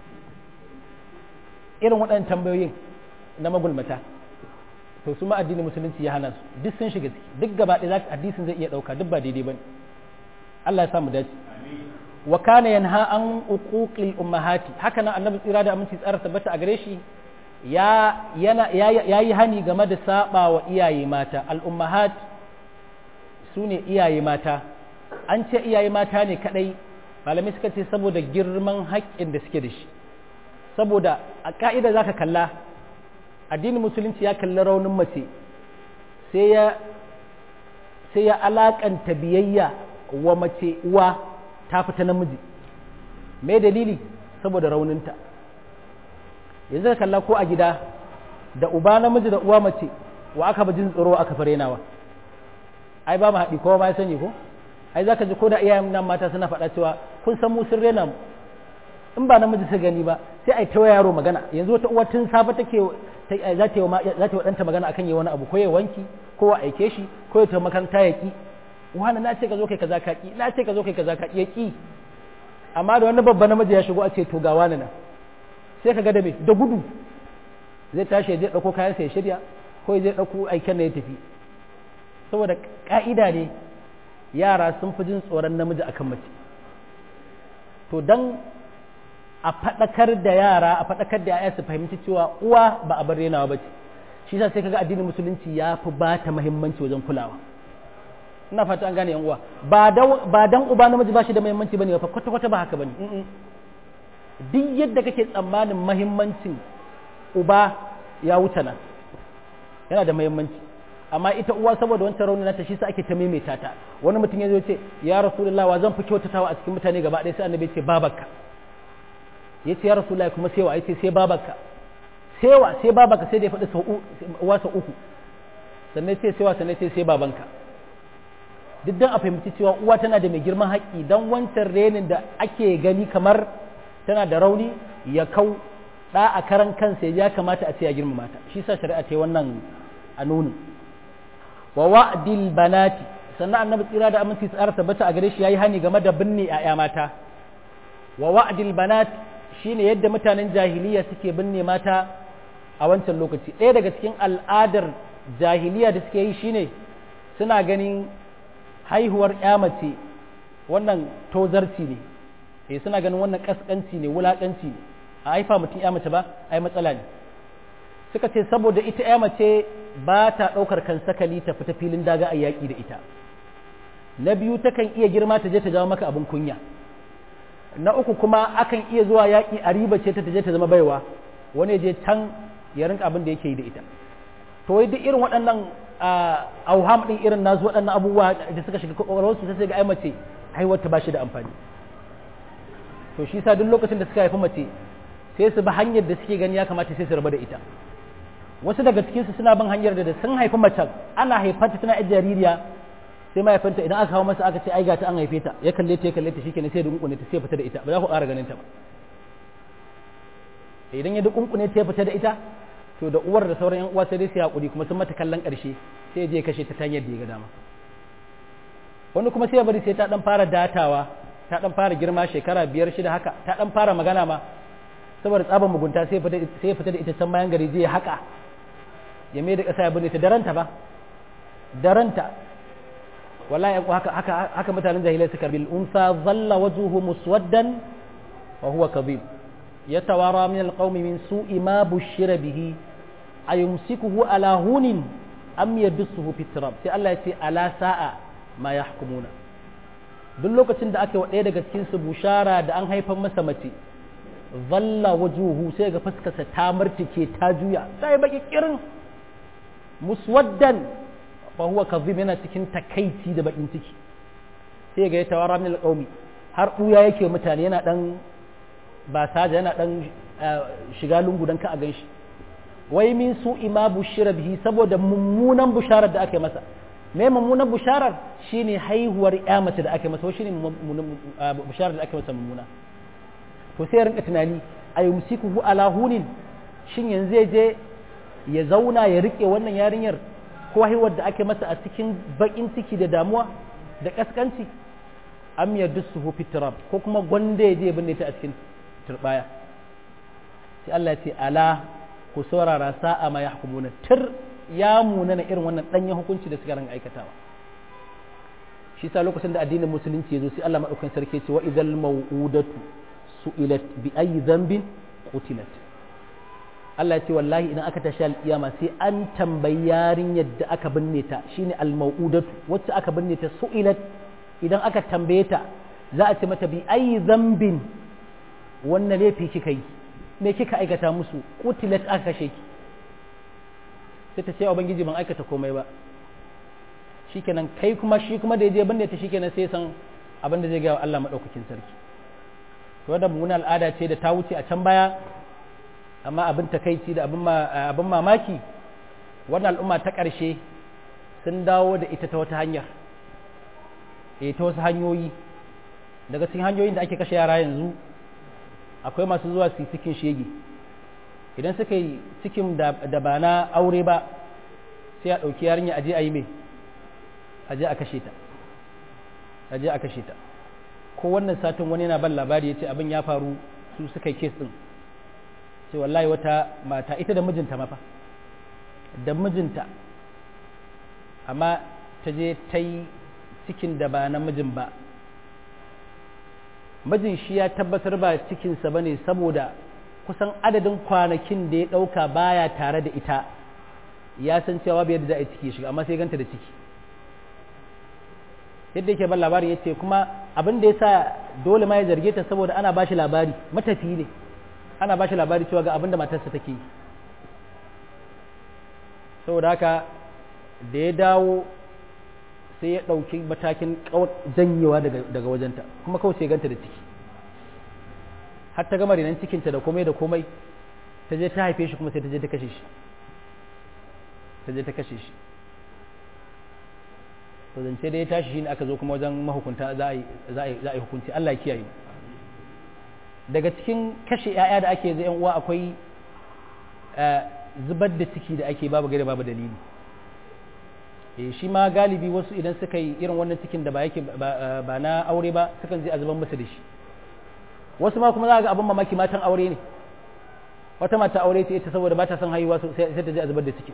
irin waɗannan tambayoyin na magulmata to su ma addinin musulunci ya hana su duk sun shiga ciki duk gaba ɗaya hadisin zai iya ɗauka duk ba daidai bane Allah ya samu dace wa kana yanha an uquqil ummahati haka nan annabi tsira da aminci tsara tabbata a gare shi ya yana yayi hani game da saba wa iyaye mata al ummahat sune iyaye mata an ce iyaye mata ne kadai malamai suka ce saboda girman haƙƙin da suke da shi saboda a ka'ida zaka kalla addinin musulunci ya kalli raunin mace sai ya sai ya alakanta biyayya wa mace uwa ta fita namiji me dalili saboda rauninta yanzu ka kalla ko a gida da uba namiji da uwa mace wa aka ba jin tsoro aka fare nawa ai ba mu haɗi kowa ma ya sani ko ai za ka ji ko da iyayen nan mata suna faɗa cewa kun san mu sun rena mu in ba namiji su gani ba sai ai ta yaro magana yanzu wata uwa tun safe take za ta yi wa ɗanta magana akan yi wani abu ko ya wanki ko wa aike shi ko ya tafi makaranta ya ki wani na ce ka zo kai kaza ka ki na ce ka zo kai kaza ka ki ya ki amma da wani babban namiji ya shigo a ce to ga wani nan sai ka ga da me da gudu zai tashi ya je ɗauko kayansa ya shirya ko ya je ɗauko aiken da ya tafi saboda ƙa'ida ne yara sun fi jin tsoron namiji akan mace to dan a faɗakar da yara a faɗakar da yaya su fahimci cewa uwa ba a bar renawa ba ce shi sa sai kaga addinin musulunci ya fi ba ta muhimmanci wajen kulawa ina fata an gane yan uwa ba dan uba namiji ba shi da muhimmanci bane fa kwata kwata ba haka bane duk yadda kake tsammanin muhimmancin uba ya wuce nan yana da muhimmanci amma ita uwa saboda wancan rauni nata shi sa ake ta maimaita ta wani mutum ya zo ce ya rasulullahi wa zan fi kyautatawa a cikin mutane gaba ɗaya sai annabi ce babarka ya ce ya rasulullahi kuma sai wa ya ce sai babarka sai wa sai babarka sai da ya faɗi sau uwa sau uku sannan sai sai wa sannan sai sai babanka duk dan a fahimci cewa uwa tana da mai girman haƙƙi dan wancan renin da ake gani kamar tana da rauni ya kau ɗa a karan kansa ya kamata a ce ya girmama ta shi sa shari'a ta wannan a nuni wa wa'dil banati sannan annabi tsira da aminci tsara tabbata a gare shi yayi hani game da binne ƴaƴa mata wa wa'dil banat shine yadda mutanen jahiliya suke binne mata a wancan lokaci ɗaya daga cikin al'adar jahiliya da suke yi shine suna ganin haihuwar ƴa mace wannan tozarci ne eh suna ganin wannan kaskanci ne wulakanci ne a haifa mutum ƴa mace ba ai matsala ne suka ce saboda ita ƴa mace ba ta ɗaukar kan sakali ta fita filin daga a yaƙi da ita na biyu takan iya girma ta je ta jawo maka abin kunya na uku kuma akan iya zuwa yaƙi a riba ce ta je ta zama baiwa wani je can ya rinka abin da yake yi da ita to wai duk irin waɗannan auham ɗin irin nasu waɗannan abubuwa da suka shiga kwakwalwarsu sai ga ai mace haihuwar ta ba shi da amfani to shi sa duk lokacin da suka haifi mace sai su bi hanyar da suke gani ya kamata sai su rabu da ita wasu daga cikinsu suna bin hanyar da sun haifi macen ana haifanta tana yar jaririya sai mahaifanta idan aka kawo masa aka ce ai ga ta an haife ta ya kalle ta ya kalle ta shikenan sai ya dunkune ta sai fita da ita ba za ku ƙara ganin ta ba idan ya dunkune ta ya fita da ita to da uwar da sauran yan uwa sai dai su hakuri kuma sun mata kallon ƙarshe sai ya je kashe ta ta hanyar da ya ga dama wani kuma sai ya bari sai ta dan fara datawa ta dan fara girma shekara biyar shida haka ta dan fara magana ma saboda tsaban mugunta sai ya fita da ita can bayan gari zai haka ya mai da ƙasa ya binne ta daranta ba daranta wallahi haka haka haka mutanen jahilai suka bil unsa zalla wajhuhu muswaddan wa huwa kadhib yatawara min alqawmi min su'i ma bushira bihi ayumsikuhu ala hunin am yadsuhu fi turab sai Allah ya ce ala sa'a ma yahkumuna duk lokacin da aka wa ɗaya daga cikin su bushara da an haifar masa mace zalla wajuhu sai ga fuskarsa ta martike ta juya sai baki kirin muswaddan fa huwa kadhib yana cikin takaici da bakin ciki sai ga ya tawara min alqaumi har buya yake mutane yana dan ba saja yana dan shiga lungu dan ka a ganshi wai min su ima bushira bihi saboda mummunan busharar da aka yi masa me mummunan busharar shine haihuwar ya mace da aka yi masa shine busharar da aka yi masa mummuna to sai ya rinka tunani a yumsikuhu ala hunin shin yanzu zai je ya zauna ya rike wannan yarinyar ko haihuwar da ake masa a cikin bakin ciki da damuwa da kaskanci am ya dusuhu fitrab ko kuma gwanda ya je binne ta a cikin turbaya sai Allah ya ce ala ku saurara sa'a ma yahkumuna tir ya munana irin wannan danyen hukunci da suka ran aikatawa shi sa lokacin da addinin musulunci ya zo sai Allah madaukakin sarki ce wa idal mau'udatu su'ilat bi ayi dhanbin qutilat Allah ya ce wallahi idan aka tashi alƙiyama sai an tambayi yarinyar da aka binne ta shine al-mau'udatu wacce aka binne ta su'ilat idan aka tambaye ta za a ce mata bi ayi dhanbin wannan laifi kika yi me kika aikata musu qutilat aka kashe ki sai ta ce ubangiji ban aikata komai ba shikenan kai kuma shi kuma da ya je binne ta shikenan sai san abin da zai ga Allah madaukakin sarki wadda mummunan al'ada ce da ta wuce a can baya amma abin takaici da abin mamaki wannan al'umma ta ƙarshe sun dawo da ita ta wata hanyar e ta wasu hanyoyi daga cikin hanyoyin da ake kashe yara yanzu akwai masu zuwa su cikin shege idan suka yi cikin da ba na aure ba sai a ɗauki yarinya aje a yi mai aje a kashe ta aje a kashe ta ko wannan satin wani yana ban labari ya ce abin ya faru su suka yi kes ɗin sai wallahi wata mata ita da mijinta mafa da mijinta amma ta je ta yi cikin da ba na mijin ba mijin shi ya tabbatar ba cikinsa ba ne saboda kusan adadin kwanakin da ya ɗauka baya tare da ita ya san cewa bai yadda za a yi ciki shiga amma sai ganta da ciki yadda yake ban labari ya ce kuma abin da ya sa dole ma ya zarge ta saboda ana ba shi labari matafi ne ana ba shi labari cewa ga abin da matarsa take yi saboda haka da ya dawo sai ya ɗauki matakin janyewa daga wajenta kuma kawai sai ganta da ciki har ta gama renon cikinta da komai da komai ta je ta haife shi kuma sai ta je ta kashe shi ta je ta kashe shi to zance da ya tashi shi ne aka zo kuma wajen mahukunta za a yi hukunci Allah ya kiyaye daga cikin kashe 'ya'ya da ake zai uwa akwai zubar da ciki da ake babu gari babu dalili eh shi ma galibi wasu idan suka yi irin wannan cikin da ba yake ba na aure ba sukan je a zuban musu da shi wasu ma kuma za ga abin mamaki matan aure ne wata mata aure ce ita saboda ba ta son haihuwa sai ta je a zubar da ciki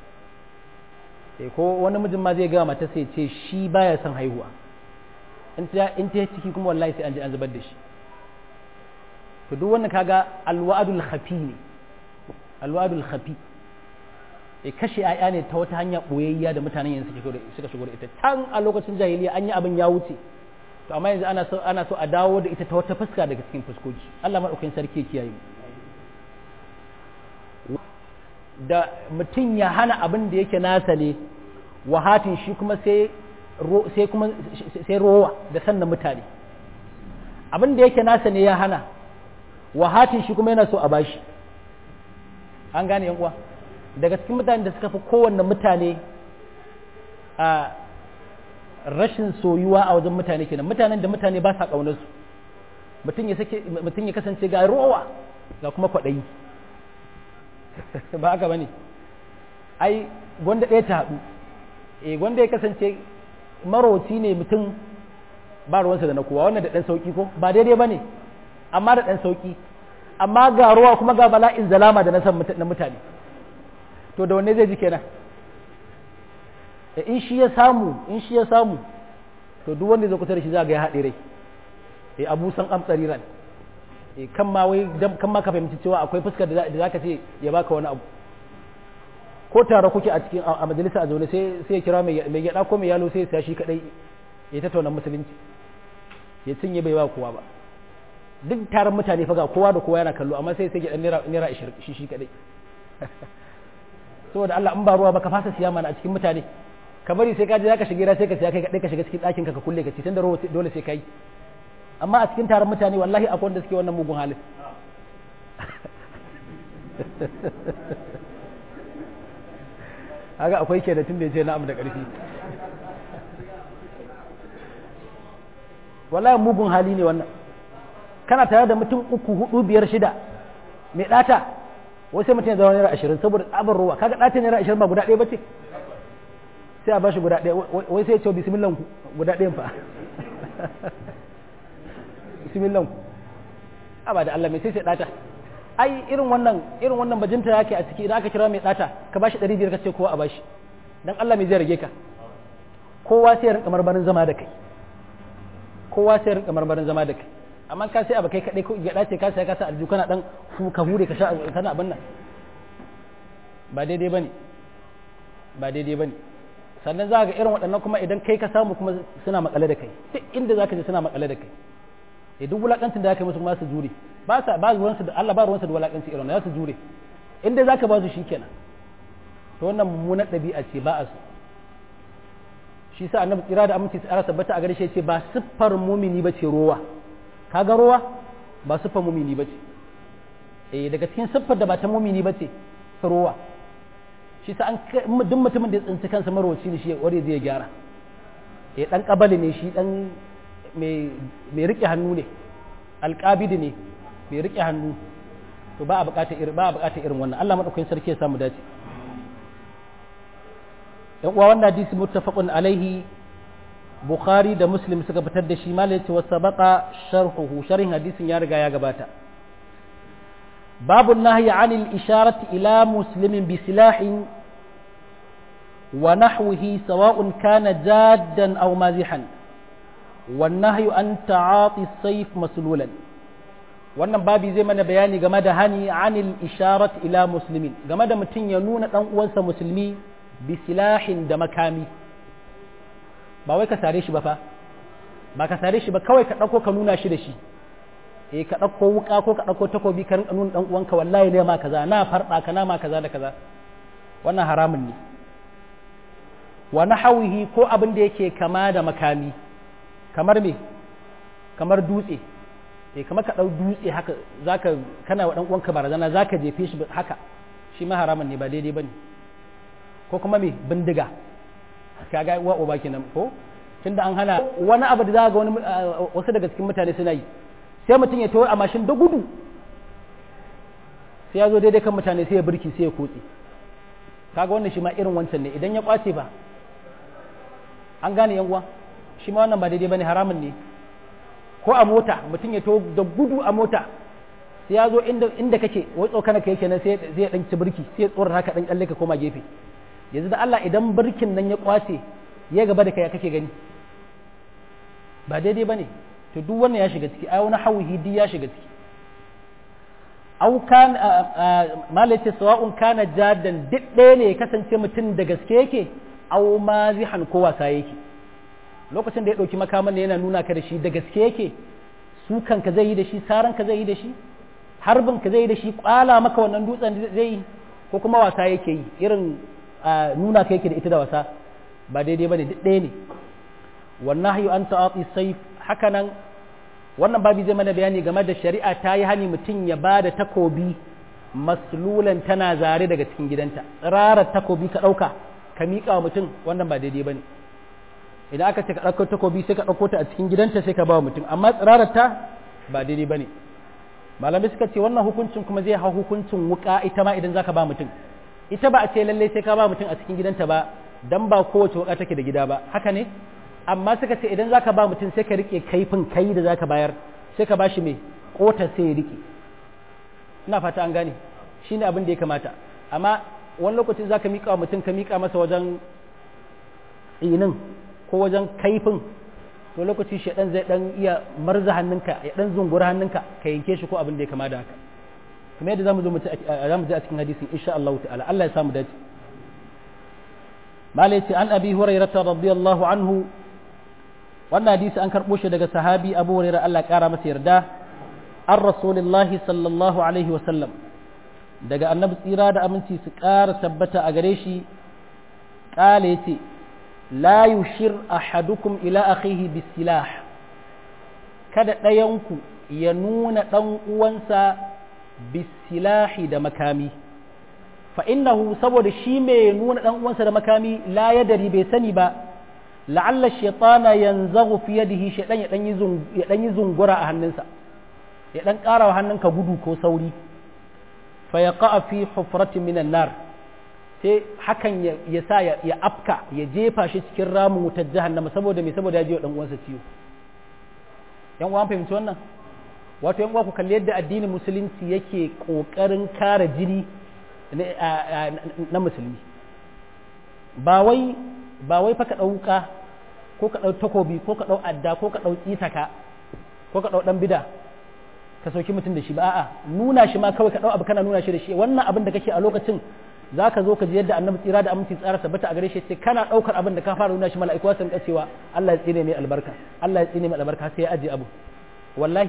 ko wani mijin ma zai gaya mata sai ce shi baya son haihuwa in ta ciki kuma wallahi sai an je an zubar da shi to duk wannan kaga alwa'adul khafi ne alwa'adul khafi e kashe aya ne ta wata hanya boyayya da mutanen yanzu suka shigo da ita can a lokacin jahiliya an yi abin ya wuce to amma yanzu ana so ana so a dawo da ita ta wata fuska daga cikin fuskoki Allah madaukakin sarki ya kiyaye da mutum ya hana abin da yake nasa ne wahatin shi kuma sai sai kuma sai rowa da sannan mutane abin da yake nasa ne ya hana wahatin shi kuma yana so a bashi an gane yan uwa daga cikin mutane da suka fi kowanne mutane a rashin soyuwa a wajen mutane kenan mutanen da mutane ba sa kaunar su mutum ya sake mutum ya kasance ga rowa ga kuma kwaɗayi ba haka bane ai gwanda ɗaya ta haɗu eh gwanda ya kasance maroci ne mutum ba ruwansa da na kowa wannan da ɗan sauƙi ko ba daidai ba ne amma da ɗan sauƙi amma ga ruwa kuma ga bala'in zalama da na san na mutane to da wanne zai ji kenan in shi ya samu in shi ya samu to duk wanda zai kusa da shi za ga ya haɗe rai eh abu san amtsari ran eh kan ma wai kan ma ka fahimci cewa akwai fuskar da zaka ce ya baka wani abu ko tare kuke a cikin a majalisa a zaune sai sai ya kira mai mai gyada ko mai yalo sai ya shi kadai ya tattauna musulunci ya cinye bai ba kowa ba duk taron mutane fa ga kowa da kowa yana kallo amma sai sai ya dan naira naira 20 shi shi kadai saboda Allah in ba ruwa ba ka fasa siya mana a cikin mutane ka bari sai ka je zaka shiga sai ka siya kai kadai ka shiga cikin ɗakin ka ka kulle ka ci tunda ruwa dole sai kai amma a cikin taron mutane wallahi akwai wanda suke wannan mugun halin haka akwai ke da tun da ya ce na'am da ƙarfi wallahi mugun hali ne wannan kana tare da mutum uku hudu biyar shida mai ɗata wai sai mutum ya zama naira ashirin saboda tsabar ruwa kaga ɗata naira ashirin ba guda ɗaya ba ce sai a ba shi guda ɗaya wai sai ya ce bismillah guda ɗayan fa bismillah a ba da Allah mai sai sai ɗata ai irin wannan irin wannan bajinta yake a ciki idan aka kira mai ɗata ka bashi ɗari biyar ka ce kowa a bashi dan Allah mai zai rage ka kowa sai ya rinka marmarin zama da kai kowa sai ya rinka marmarin zama da kai amma ka sai abu kai kaɗai ko ya ɗace ka sai ka sa aljihu kana ɗan ka hure ka sha kana abin nan ba daidai bane ba daidai bane sannan za ga irin waɗannan kuma idan kai ka samu kuma suna makale da kai duk inda za ka je suna makale da kai e duk wulakancin da aka musu kuma su jure ba sa ba ruwansu da Allah ba ruwansu da wulakanci irin za su jure inda za ka ba su shikenan to wannan mummunar ɗabi'a ce ba a su shi sa annabi tsira da aminci tsara tabbata a gare shi ce ba siffar mumini ba ce rowa kaga rowa ba siffar mumini ba ce eh daga cikin siffar da ba ta mumini ba ce rowa shi sa an duk mutumin da ya tsinci kansa marwaci ne shi wanda zai gyara eh dan kabali ne shi dan mai rike hannu ne alƙabidi ne mai rike hannu to ba a buƙatar irin ba a buƙatar irin wannan Allah madaukakin sarki ya samu dace yan uwa wannan hadisi muttafaqun alaihi bukhari da muslim suka fitar da shi malai yace wa sabaqa sharhuhu sharhin hadisin ya riga ya gabata babu nahyi anil isharati ila muslimin bi silahin wa nahwihi sawa'un kana jaddan aw mazihan والنهي أن تعاطي السيف مسلولا wannan babi zai mana bayani game da hani anil isharat ila muslimin game da mutum ya nuna dan uwansa musulmi bi silahin da makami ba wai ka sare shi ba fa ba ka sare shi ba kawai ka ɗauko ka nuna shi da shi eh ka ɗauko wuka ko ka ɗauko takobi ka rinka nuna ɗan uwanka wallahi ne ma kaza na farɗa ka na ma kaza da kaza wannan haramun ne wa nahawihi ko abin da yake kama da makami kamar me kamar dutse eh kamar ka ɗau dutse haka zaka kana wa ɗan uwanka barazana zaka jefe shi haka shi ma haramun ne ba daidai bane ko kuma me bindiga kaga wa uba kenan ko tunda an hana wani abu da za ga wani wasu daga cikin mutane suna yi sai mutum ya tawo a mashin da gudu sai ya zo daidai kan mutane sai ya birki sai ya kotse kaga wannan shi ma irin wancan ne idan ya kwace ba an gane yan uwa shi ma wannan ba daidai bane haramun ne ko a mota mutum ya tawo da gudu a mota sai ya zo inda inda kake wai tsokana kai kenan sai zai dan ci birki sai ya tsorar haka dan kalle ka koma gefe yanzu da Allah idan birkin nan ya kwace ya gaba da kai kake gani ba daidai bane to duk wannan ya shiga ciki ai wani hauhi duk ya shiga ciki au kan malace sawa'un kana jaddan duk ɗaya ne ya kasance mutum da gaske yake au mazihan ko wasa yake lokacin da ya ɗauki makaman yana nuna ka da shi da gaske yake sukan ka zai yi da shi saran ka zai yi da shi harbin ka zai yi da shi kwala maka wannan dutsen zai yi ko kuma wasa yake yi irin nuna ka yake da ita da wasa ba daidai bane duk ɗaya ne wannan hayu an ta'ati sayf haka nan wannan babi zai mana bayani game da shari'a ta yi hani mutum ya ba da takobi maslulan tana zare daga cikin gidanta tsirarar takobi ka ɗauka ka miƙa wa mutum wannan ba daidai ba ne idan aka ce ka ɗauko takobi sai ka ɗauko ta a cikin gidanta sai ka ba wa mutum amma tsirarar ta ba daidai ba ne malamai suka ce wannan hukuncin kuma zai hau hukuncin wuƙa ita ma idan zaka ba mutum ita ba a ce lallai sai ka ba mutum a cikin gidanta ba dan ba kowace wuƙa take da gida ba haka ne amma suka ce idan zaka ba mutum sai ka rike kaifin kai da zaka bayar sai ka bashi mai kota sai ya rike ina fata an gane shine abin da ya kamata amma wani lokacin zaka mika wa mutum ka mika masa wajen tsinin ko wajen kaifin to lokaci shaɗan zai dan iya marza hannunka ya dan zungura hannunka ka yanke shi ko abin da ya kama da haka kuma yadda zamu zo mu zamu ji a cikin hadisin insha Allah ta'ala Allah ya samu dace malai ce an abi hurairah radiyallahu anhu wannan hadisi an karɓo shi daga sahabi abu hurairah Allah ƙara masa yarda an rasulillahi sallallahu alaihi wasallam daga annabi tsira da aminci su ƙara tabbata a gare shi ƙala ya ce la yushir ahadukum ila akhihi bisilah kada ɗayanku ya nuna ɗan uwansa bisilahi da makami fa innahu saboda shi mai nuna ɗan uwansa da makami la yadari bai sani ba la'alla shaitana yanzagu fi yadihi shaitan ya dan yi ya dan yi zungura a hannunsa ya dan ƙara wa hannunka gudu ko sauri fa yaqa fi hufratin minan nar sai hakan ya sa ya afka ya jefa shi cikin ramin wutar jahannama saboda me saboda ya ji wa dan uwansa ciwo yan uwan fahimci wannan wato yan uwa ku kalli yadda addinin musulunci yake kokarin kare jini na musulmi ba wai ba wai fa ka ɗauka ko ka ɗau takobi ko ka ɗau adda ko ka ɗau tsitaka ko ka ɗau ɗan bida ka sauki mutum da shi ba a'a nuna shi ma kawai ka ɗau abu kana nuna shi da shi wannan abin da kake a lokacin za ka zo ka ji yadda annabi tsira da aminci tsara sabbata a gare shi sai kana ɗaukar abin da ka fara nuna shi mala'iku sun cewa Allah ya tsine mai albarka Allah ya tsine mai albarka sai ya aje abu wallahi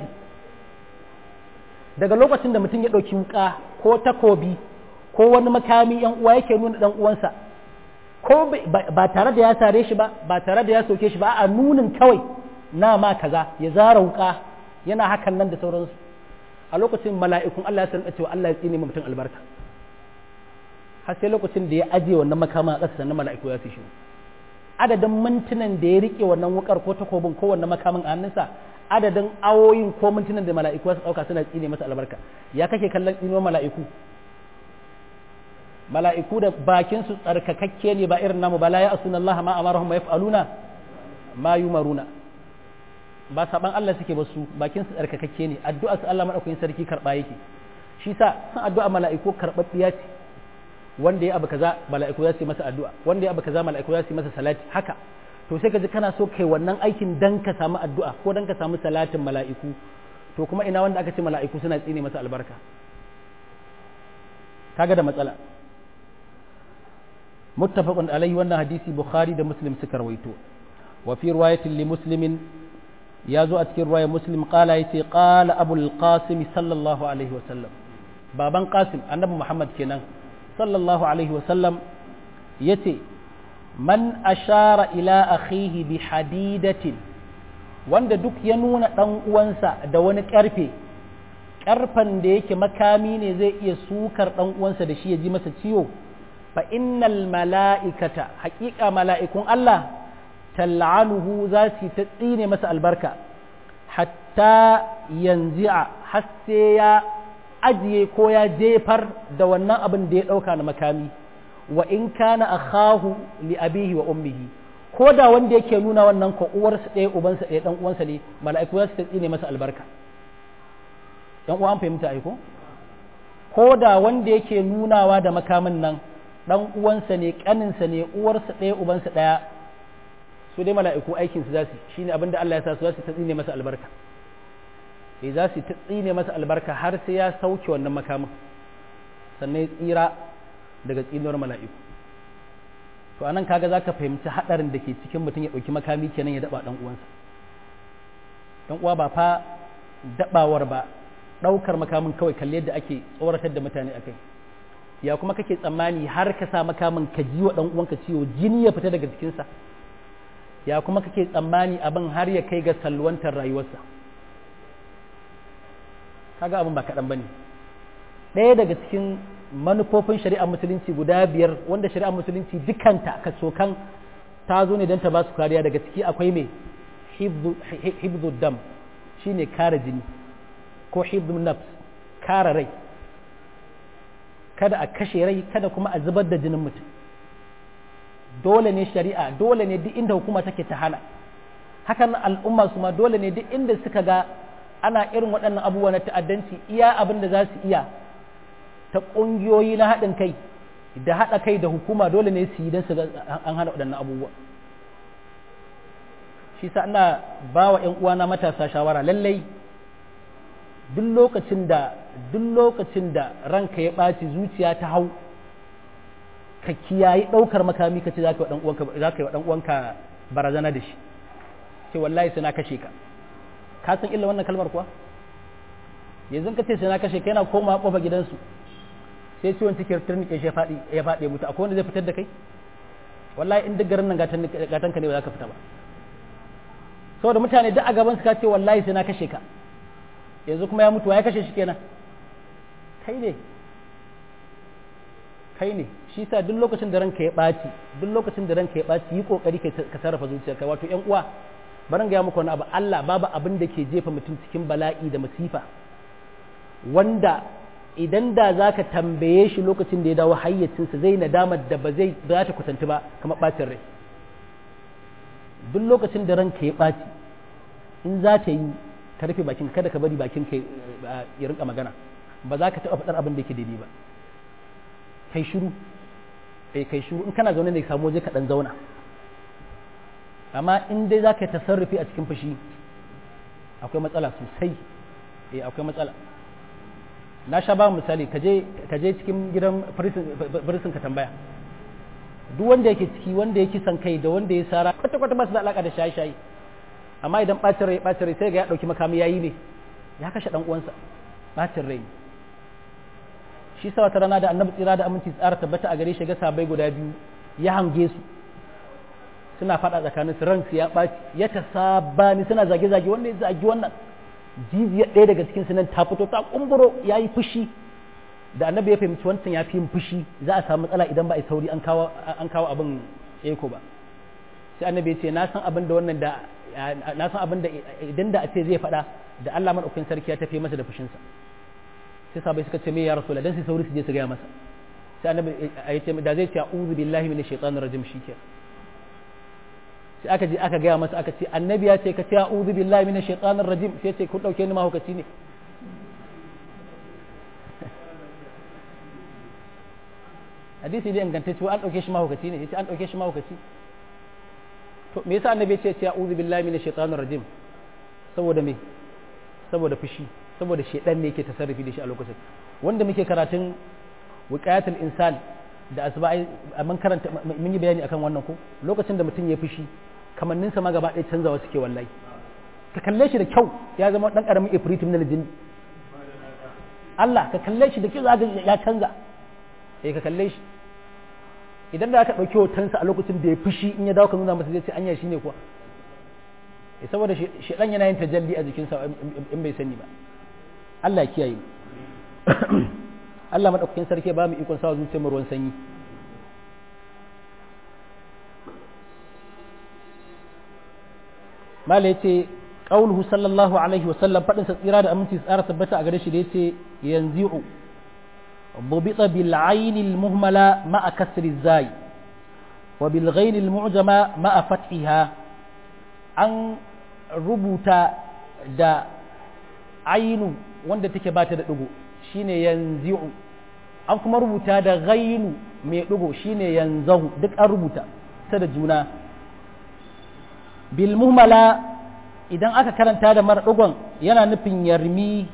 daga lokacin da mutum ya ɗauki wuka ko takobi ko wani makami yan uwa yake nuna dan uwansa ko ba tare da ya sare shi ba ba tare da ya soke shi ba a nunin kawai na ma kaza ya zara wuka yana hakan nan da sauransu a lokacin mala'ikun Allah ya san cewa Allah ya tsine mutum albarka har sai lokacin da ya aje wannan makama a ƙasa sannan mala'iku ya fi shi adadin mintunan da ya rike wannan wukar ko takobin ko wannan makamin a hannunsa adadin awoyin ko mintunan da mala'iku su ɗauka suna tsine masa albarka ya kake kallon tsinuwar mala'iku mala'iku da bakin su tsarkakakke ne ba irin namu ba la ya asuna Allah ma amarahum ma yaf'aluna ma yumaruna ba saban Allah suke ba su bakin su tsarkakakke ne addu'a su Allah madaukakin sarki karba yake shi sa san addu'a mala'iku karbabbiya ce wanda ya abu kaza mala'iku za su yi masa addu'a wanda ya abu kaza mala'iku za su yi masa salati haka to sai ka ji kana so kai wannan aikin dan ka samu addu'a ko dan ka samu salatin mala'iku to kuma ina wanda aka ce mala'iku suna tsine masa albarka kaga da matsala muttafaqun alaihi wannan hadisi bukhari da muslim suka rawaito wa fi riwayatin li muslimin ya zo a cikin ruwayar muslim qala yace qala abul qasim sallallahu alaihi wasallam baban qasim annabi muhammad kenan sallallahu alaihi wasallam yace man ashara ila akhihi bi hadidatin wanda duk ya nuna dan uwansa da wani karfe karfan da yake makami ne zai iya sukar dan uwansa da shi ya ji masa ciwo fa innal mala'ikata haƙiƙa mala'ikun Allah tal'anuhu za su ta tsine masa albarka hatta yanzi'a har sai ya ajiye ko ya jefar da wannan abin da ya ɗauka na makami wa in kana akhahu li abihi wa ummihi ko da wanda yake nuna wannan ko uwarsa ɗaya ubansa ɗaya ɗan uwansa ne mala'iku za su ta tsine masa albarka ɗan uwa an fahimta aiko ko da wanda yake nunawa da makamin nan ɗan uwansa ne ƙaninsa ne uwarsa ɗaya ubansa ɗaya su dai mala'iku aikinsu za su shi ne abinda Allah ya sa su za su ta tsine masa albarka e za su ta tsine masa albarka har sai ya sauke wannan makamin sannan ya tsira daga tsinuwar mala'iku to anan kaga za ka fahimci haɗarin da ke cikin mutum ya ɗauki makami kenan ya daɓa ɗan uwansa ɗan uwa ba fa daɓawar ba ɗaukar makamin kawai kalli yadda ake tsoratar da mutane akai ya kuma kake tsammani har ka sa makamin ka ji wa ɗan uwanka ciwo jini ya fita daga jikinsa ya kuma kake tsammani abin har ya kai ga salwantar rayuwarsa kaga abin ba kaɗan ba ne ɗaya daga cikin manufofin shari'ar musulunci guda biyar wanda shari'ar musulunci dukanta ka sokan ta zo ne don ta ba su kariya daga ciki akwai mai hibzu dam shine kare jini ko hibzu nafs kare rai kada a kashe rai kada kuma a zubar da jinin mutum dole ne shari'a dole ne duk inda hukuma take ta hana hakan al'umma su ma dole ne duk inda suka ga ana irin waɗannan abubuwa na ta'addanci iya abin da za su iya ta ƙungiyoyi na haɗin kai da haɗa kai da hukuma dole ne su yi don su an hana waɗannan abubuwa shi sa ina ba wa ‘yan uwana matasa shawara lallai duk lokacin da duk lokacin da ranka ya ɓaci zuciya ta hau ka kiyayi ɗaukar makami ka ce za ka yi wa ɗan uwanka barazana da shi ce wallahi sai na kashe ka ka san illa wannan kalmar kuwa yanzu ka ce sai na kashe ka yana koma kofa gidansu sai ciwon cikin turnike shi ya faɗi ya faɗi mutu akwai wanda zai fitar da kai wallahi in duk garin nan gatan ka ne ba za ka fita ba saboda mutane duk a gaban su ka ce wallahi sai na kashe ka yanzu kuma ya mutu ya kashe shi kenan kai ne kai ne shi sa duk lokacin da ranka ya ɓaci duk lokacin da ranka ya ɓaci yi kokari ka sarrafa zuciyarka wato ƴan uwa barin ga muku wani abu Allah babu abin da ke jefa mutum cikin bala'i da masifa wanda idan da za ka tambaye shi lokacin da ya dawo hayyacinsa zai nadamar da ba zai za ta kusanci ba kamar ɓacin rai duk lokacin da ranka ya ɓaci in za ta yi ka rufe bakin kada ka bari bakin ka ya rinka magana ba za ka taɓa faɗar abin da yake daidai ba kai shiru eh kai shiru in kana zaune ne ka samu waje ka ɗan zauna amma in dai za ka yi tasarrufi a cikin fushi akwai matsala sosai eh akwai matsala na sha ba misali ka je cikin gidan firisin ka tambaya duk wanda yake ciki wanda ya kisan kai da wanda ya sara kwata kwata ba su da alaka da shaye-shaye amma idan bacin rai bacin rai sai ga ya dauki makami yayi ne ya kashe dan uwansa bacin rai shi sa wata rana da annabi tsira da aminci tsara tabbata a gare shi ga sabai guda biyu ya hange su suna faɗa tsakanin su ransu ya ɓaci ya ta sabani suna zage-zage wanda ya zagi wannan jijiyar ɗaya daga cikin su nan ta fito ta kumburo ya yi fushi da annabi ya fahimci wancan ya fi yin fushi za a samu matsala idan ba a yi sauri an kawo abin eko ba sai annabi ya ce na san abin da wannan da na san abin da idan da a ce zai faɗa da Allah madaukakin sarki ya tafi masa da fushinsa sai sabai suka ce me ya rasul dan sai sauri su je su gaya masa sai annabi ya ce da zai ce a'udhu billahi minash shaitanir rajim shikenan sai aka je aka gaya masa aka ce annabi ya ce ka ce a'udhu billahi minash shaitanir rajim sai ce ku dauke ni mahaukaci ne hadisi dai ingantacce an dauke shi mahaukaci ne yace an dauke shi mahaukaci to me yasa annabi ya ce a'udhu billahi minash shaitanir rajim saboda me saboda fushi saboda shedan ne yake tasarrufi da shi a lokacin wanda muke karatun wiqayatul insan da asba'i mun karanta mun yi bayani akan wannan ko lokacin da mutum ya fushi kamanninsa ma gaba ɗaya canzawa suke wallahi ka kalle shi da kyau ya zama dan karamin ifritim na lijin Allah ka kalle shi da kyau za ya canza eh ka kalle shi idan da aka ɗauki hotonsa a lokacin da ya fushi in ya dawo ka nuna masa zai ce anya shi ne kuwa eh saboda shi dan yana yin tajalli a jikinsa in bai sani ba Allah ya kiyaye Allah madaukakin sarki ba mu ikon sawa zuciyar mu ruwan sanyi mala yace qauluhu sallallahu alaihi wa sallam fadin sa tsira da aminci tsara tabbata a gare shi da yace yanzi'u ضبط بالعين المهملة مع كسر الزاي وبالغين المعجمة مع فتحها أن ربوتا دا عين wanda take ba ta da ɗigo shine yanzi'u an kuma rubuta da ghainu mai ɗigo shine yanzahu duk an rubuta ta da juna bil muhmala idan aka karanta da mara ɗigon yana nufin yarmi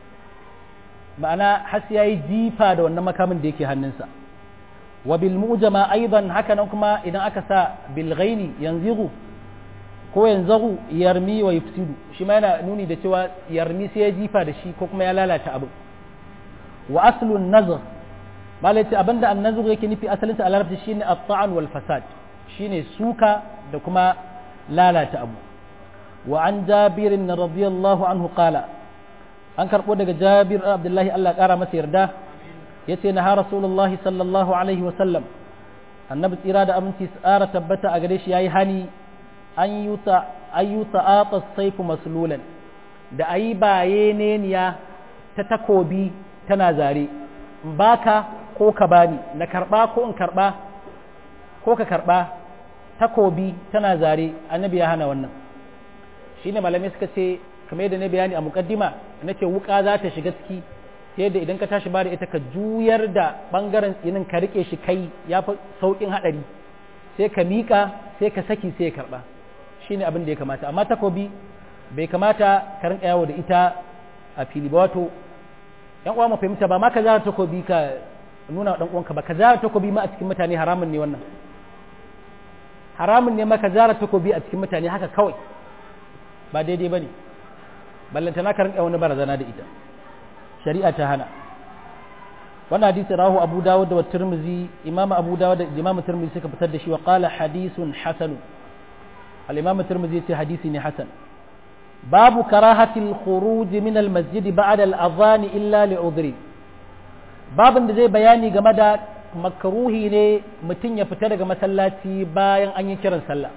ma'ana has ya yi jifa da wannan makamin da yake hannunsa wa bil mujama aidan haka nan kuma idan aka sa bil ghaini yanzigu ko yanzagu yarmi wa yufsidu shi ma yana nuni da cewa yarmi sai ya jifa da shi ko kuma ya lalata abu wa aslun nazr malai ce abinda an nazar yake nufi asalinsa a larabci shine at-ta'an wal fasad shine suka da kuma lalata abu wa an jabirin radiyallahu anhu qala an karɓo daga jabir abdullahi Allah ƙara masa yarda ya ce na ha rasulullahi sallallahu alaihi wasallam annabi tsira da aminci tsara tabbata a gare shi ya yi hani an yi ta'ata saifu maslulan da a yi baye neniya ta takobi tana zare baka ko ka bani na karɓa ko in karɓa ko ka karɓa takobi tana zare annabi ya hana wannan shine malamai suka ce kamar yadda na bayani a mukaddima na ce wuka za ta shiga ciki ta yadda idan ka tashi ba da ita ka juyar da bangaren tsinin ka rike shi kai ya fi sauƙin haɗari sai ka miƙa sai ka saki sai ya karɓa shi ne abin da ya kamata amma takobi bai kamata ka rinka yawo da ita a fili ba wato yan uwa mu fahimta ba ma ka zara takobi ka nuna wa ɗan uwanka ba ka zara takobi ma a cikin mutane haramun ne wannan haramun ne ma ka zara takobi a cikin mutane haka kawai ba daidai ba ne ballantana ka rinka wani barazana da ita shari'a ta hana wannan hadisi rahu abu dawud da tirmizi imam abu dawud da imam tirmizi suka fitar da shi wa qala hadithun hasan al imam tirmizi yace hadisi ne hasan babu karahatil khuruj min al masjid ba'da al adhan illa li udhri babin da zai bayani game da makruhi ne mutum ya fita daga masallaci bayan an yi kiran sallah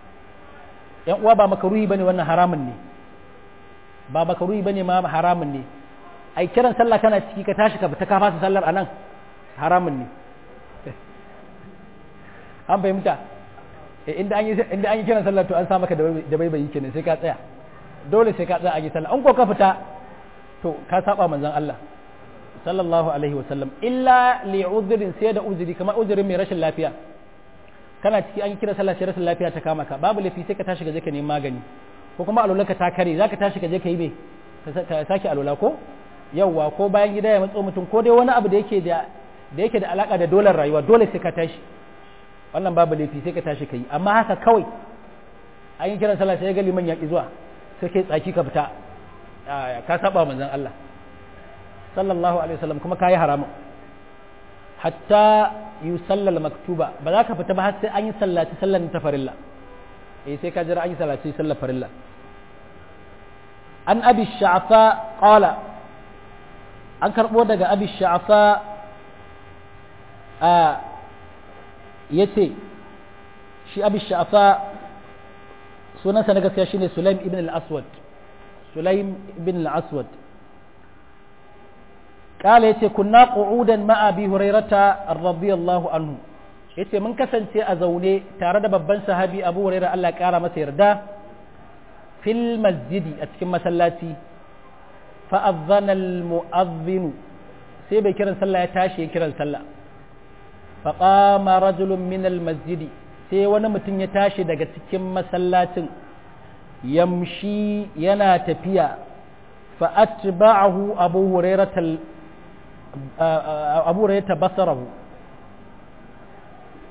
yan uwa ba makruhi bane wannan haramun ne ba makaruhi bane ma haramun ne ai kiran sallah kana ciki ka tashi ka fita ka fasa sallar anan haramun ne an fahimta inda an yi inda an yi kiran sallah to an sa maka da bai bai kenan sai ka tsaya dole sai ka tsaya a yi sallah an ko ka fita to ka saba manzon Allah sallallahu alaihi wasallam illa li udhrin sai da uzuri kamar uzurin mai rashin lafiya kana ciki an yi kiran sallah sai rashin lafiya ta kama ka babu lafi sai ka tashi ka je ka nemi magani ko kuma alola ka ta kare za ka tashi ka je ka yi me ka sake alola ko yawwa ko bayan gida ya matso mutum ko dai wani abu da yake da da yake da alaka da dolar rayuwa dole sai ka tashi wannan babu laifi sai ka tashi ka yi amma haka kawai an yi kiran sallah sai ga liman ya ki zuwa sai kai tsaki ka fita ka saba manzon Allah sallallahu alaihi wasallam kuma kayi haramun hatta yusallal maktuba ba za ka fita ba har sai an yi sallaci sallan ta farilla eh sai ka jira an yi salati sallar farilla an abi sha'fa qala an karbo daga abi sha'fa a yace shi abi sha'fa sunansa na gaskiya shine sulaim ibn al-aswad sulaim ibn al-aswad قال يتي كنا قعودا مع ابي هريره رضي الله عنه yace mun kasance a zaune tare da babban sahabi abu hurairah Allah ya kara masa yarda fil masjidi a cikin masallaci fa adhana al mu'adhdhin sai bai kiran sallah ya tashi ya kiran sallah fa qama rajulun min al masjidi sai wani mutum ya tashi daga cikin masallacin yamshi yana tafiya fa atba'ahu abu hurairah abu hurairah basarahu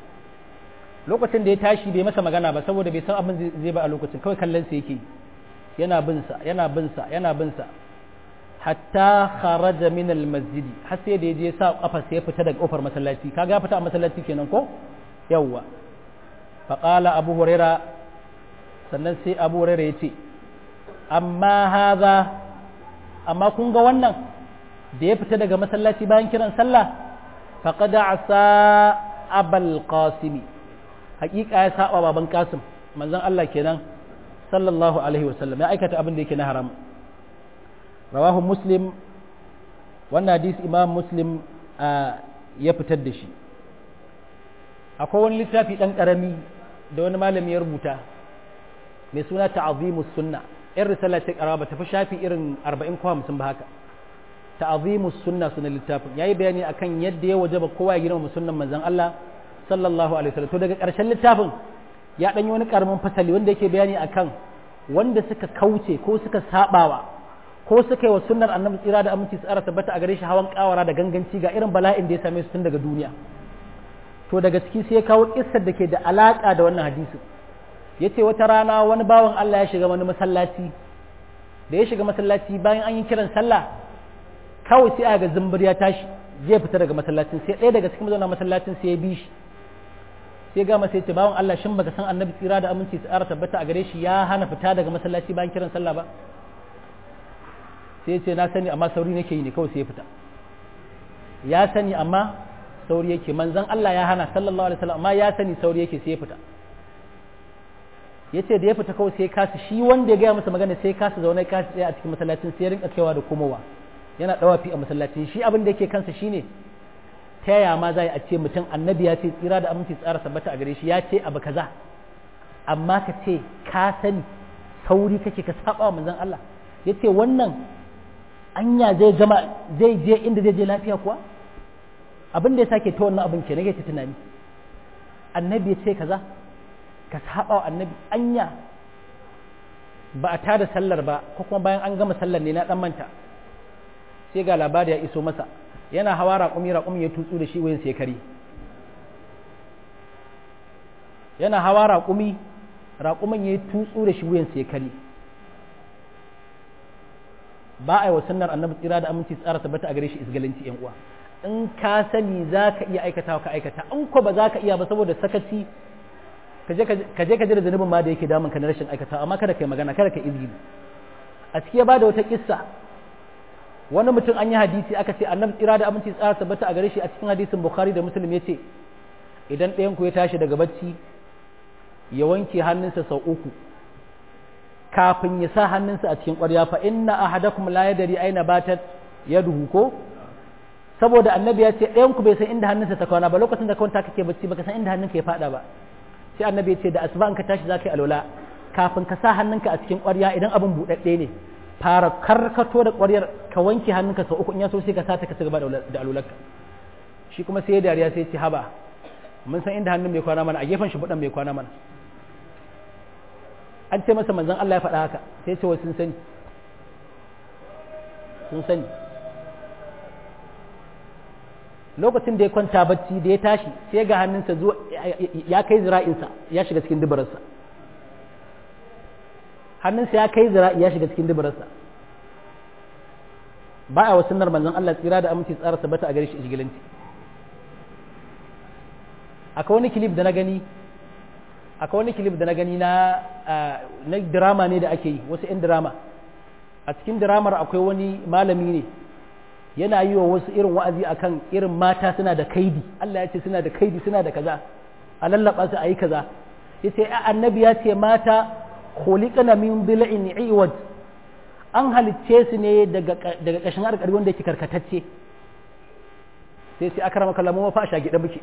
lokacin da ya tashi bai masa magana ba saboda bai san abin zai ba a lokacin kawai kallon sa yake yana bin sa yana bin sa yana bin sa hatta kharaja min al masjidi har sai da yaje sa kafa sai ya fita daga kofar masallaci kaga fita a masallaci kenan ko yawwa fa qala abu huraira sannan sai abu huraira yace amma hadha amma kun ga wannan da ya fita daga masallaci bayan kiran sallah faqad asa abal qasimi hakika ya saba baban qasim manzon Allah kenan sallallahu alaihi wasallam ya aikata abin da yake na haram rawahu muslim wannan hadisi imam muslim ya fitar da shi akwai wani littafi dan karami da wani malami ya rubuta mai suna ta'azimus sunna in risala ta karaba ta fi shafi irin 40 ko 50 ba haka ta'azimus sunna sunan littafin yayi bayani akan yadda ya wajaba kowa ya girma sunnan manzon Allah sallallahu alaihi wasallam to daga ƙarshen littafin ya danyi wani karamin fasali wanda yake bayani akan wanda suka kauce ko suka sabawa ko suka yi wa sunnar annabi tsira da aminci tsara tabbata a gare shi hawan kawara da ganganci ga irin bala'in da ya same su tun daga duniya to daga ciki sai ya kawo kissar da ke da alaka da wannan hadisi yace wata rana wani bawan Allah ya shiga wani masallaci da ya shiga masallaci bayan an yi kiran sallah kawai sai aka ga zumbur ya tashi zai fita daga masallacin sai ɗaya daga cikin mazauna masallacin sai ya bi shi sai ga masa yace bawan Allah shin baka san annabi tsira da aminci tsara tabbata a gare shi ya hana fita daga masallaci bayan kiran sallah ba sai ce na sani amma sauri nake yi ne kawai sai ya fita ya sani amma sauri yake manzon Allah ya hana sallallahu alaihi wasallam amma ya sani sauri yake sai ya fita yace da ya fita kawai sai kasa shi wanda ya gaya masa magana sai kasa zaune kasa tsaya a cikin masallacin sai ya rinka kaiwa da komowa yana dawafi a masallacin shi abin da yake kansa shine ta yaya ma za a ce mutum annabi ya ce tsira da aminci tsara sabbata a gare shi ya ce abu kaza amma ka ce ka sani sauri kake ka saba wa manzon Allah yace wannan anya zai gama zai je inda zai je lafiya kuwa abin da ya sake ta wannan abin ke nake ta tunani annabi ya ce kaza ka saba wa annabi anya ba a tada sallar ba ko kuma bayan an gama sallar ne na dan manta sai ga labari ya iso masa yana hawa raƙumi raƙumi ya tutsu da shi wayan sai kare yana hawa raƙumi raƙumin ya tutsu da shi wayan sai kare ba a yi wa sunnar annabi tsira da aminci tsara tabbata a gare shi isgalanci yan uwa in ka sani za ka iya aikata ka aikata in ko ba za ka iya ba saboda sakaci ka je ka ji da zanubin ma da yake damun ka na rashin aikata amma kada ka yi magana kada ka izgili a ciki ya ba da wata kissa wani mutum an yi hadisi aka ce annabi tsira da aminci tsara tabbata a gare shi a cikin hadisin bukhari da muslim ya ce idan ɗayan ku ya tashi daga bacci ya wanke hannunsa sau uku kafin ya sa hannunsa a cikin ƙwarya fa inna ahadakum la yadri aina batat yaduhu ko saboda annabi ya ce ɗayan ku bai san inda hannunsa ta kwana ba lokacin da kwanta kake bacci baka san inda hannunka ya fada ba sai annabi ya ce da asuba in ka tashi zaka yi alwala kafin ka sa hannunka a cikin ƙwarya idan abin buɗaɗɗe ne fara karkato da ƙwaryar ka wanke hannunka sau uku in ya so sai ka sata ka cigaba da alularka shi kuma sai ya dariya sai ya ce haba mun san inda hannun mai kwana mana a gefen shi buɗan mai kwana mana an ce masa manzon Allah ya faɗa haka sai ce wa sun sani sun sani lokacin da ya kwanta bacci da ya tashi sai ga hannunsa zuwa ya kai zira'insa ya shiga cikin dubararsa hannunsa ya kai zira'i ya shiga cikin dubararsa ba a wasu nar manzon Allah tsira da aminci tsara sabata a gare shi isgilanci akwai wani kilif da na gani akwai wani kilif da na gani na na drama ne da ake yi wasu 'yan drama a cikin dramar akwai wani malami ne yana yi wa wasu irin wa'azi akan irin mata suna da kaidi Allah ya ce suna da kaidi suna da kaza a lallaba su a yi kaza ya ce annabi ya ce mata khuliqana min bil'in iwad an halicce su ne daga daga kashin harkar wanda yake karkatacce sai sai akrama kallamu fa a shagide muke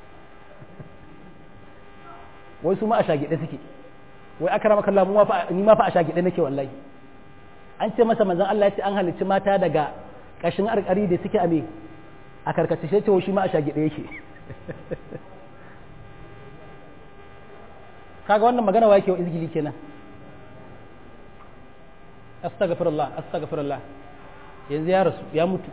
wai su ma a shagide suke wai akrama kallamu fa ni ma fa a shagide nake wallahi an ce masa manzon Allah ya ce an halicci mata daga kashin arkari da suke a me a karkace ce shi ma a shagide yake kaga wannan magana wa yake wa izgili kenan astaghfirullah astaghfirullah yanzu ya rasu ya mutu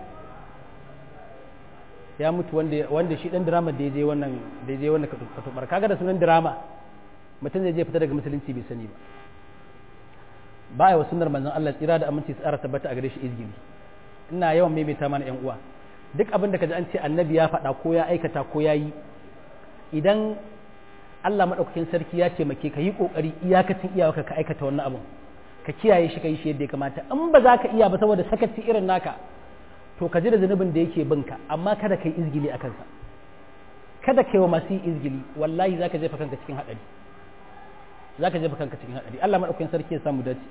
ya mutu wanda wanda shi dan drama da yaje wannan da yaje wannan katubar kaga da sunan drama mutum zai je fita daga musulunci bai sani ba ba ya wa sunnar manzon Allah tsira da aminci tsara tabbata a gare shi izgili ina yawan maimaita mana yan uwa duk abin da kaji an ce annabi ya faɗa ko ya aikata ko ya yi idan Allah maɗaukakin sarki ya taimake ka yi ƙoƙari iyakacin iyawarka ka aikata wannan abin ka kiyaye shi ka yi shi yadda ya kamata in ba za ka iya ba saboda sakaci irin naka to ka ji da zunubin da yake binka amma kada ka yi izgili a kansa kada ka yi wa masu yi izgili wallahi za ka jefa kanka cikin haɗari za ka jefa kanka cikin haɗari Allah maɗaukakin sarki ya samu dace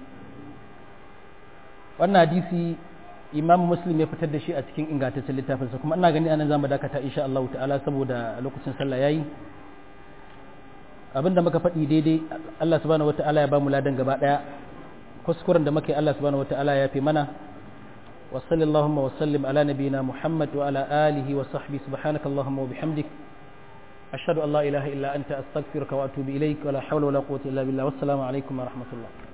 wannan hadisi imam muslim ya fitar da shi a cikin ingantaccen littafinsa kuma ina gani anan zamu dakata insha Allah ta'ala saboda lokacin sallah yayi abinda muka faɗi daidai Allah subhanahu wata'ala ya bamu ladan gaba daya kuskuren da muke Allah subhanahu wata'ala ya fi mana wa sallallahu wa sallim ala nabiyyina Muhammad wa ala alihi wa sahbihi subhanaka allahumma wa bihamdik ashhadu an la ilaha illa anta astaghfiruka wa atubu ilaik wa la hawla wa la quwwata illa billah wassalamu alaikum wa rahmatullah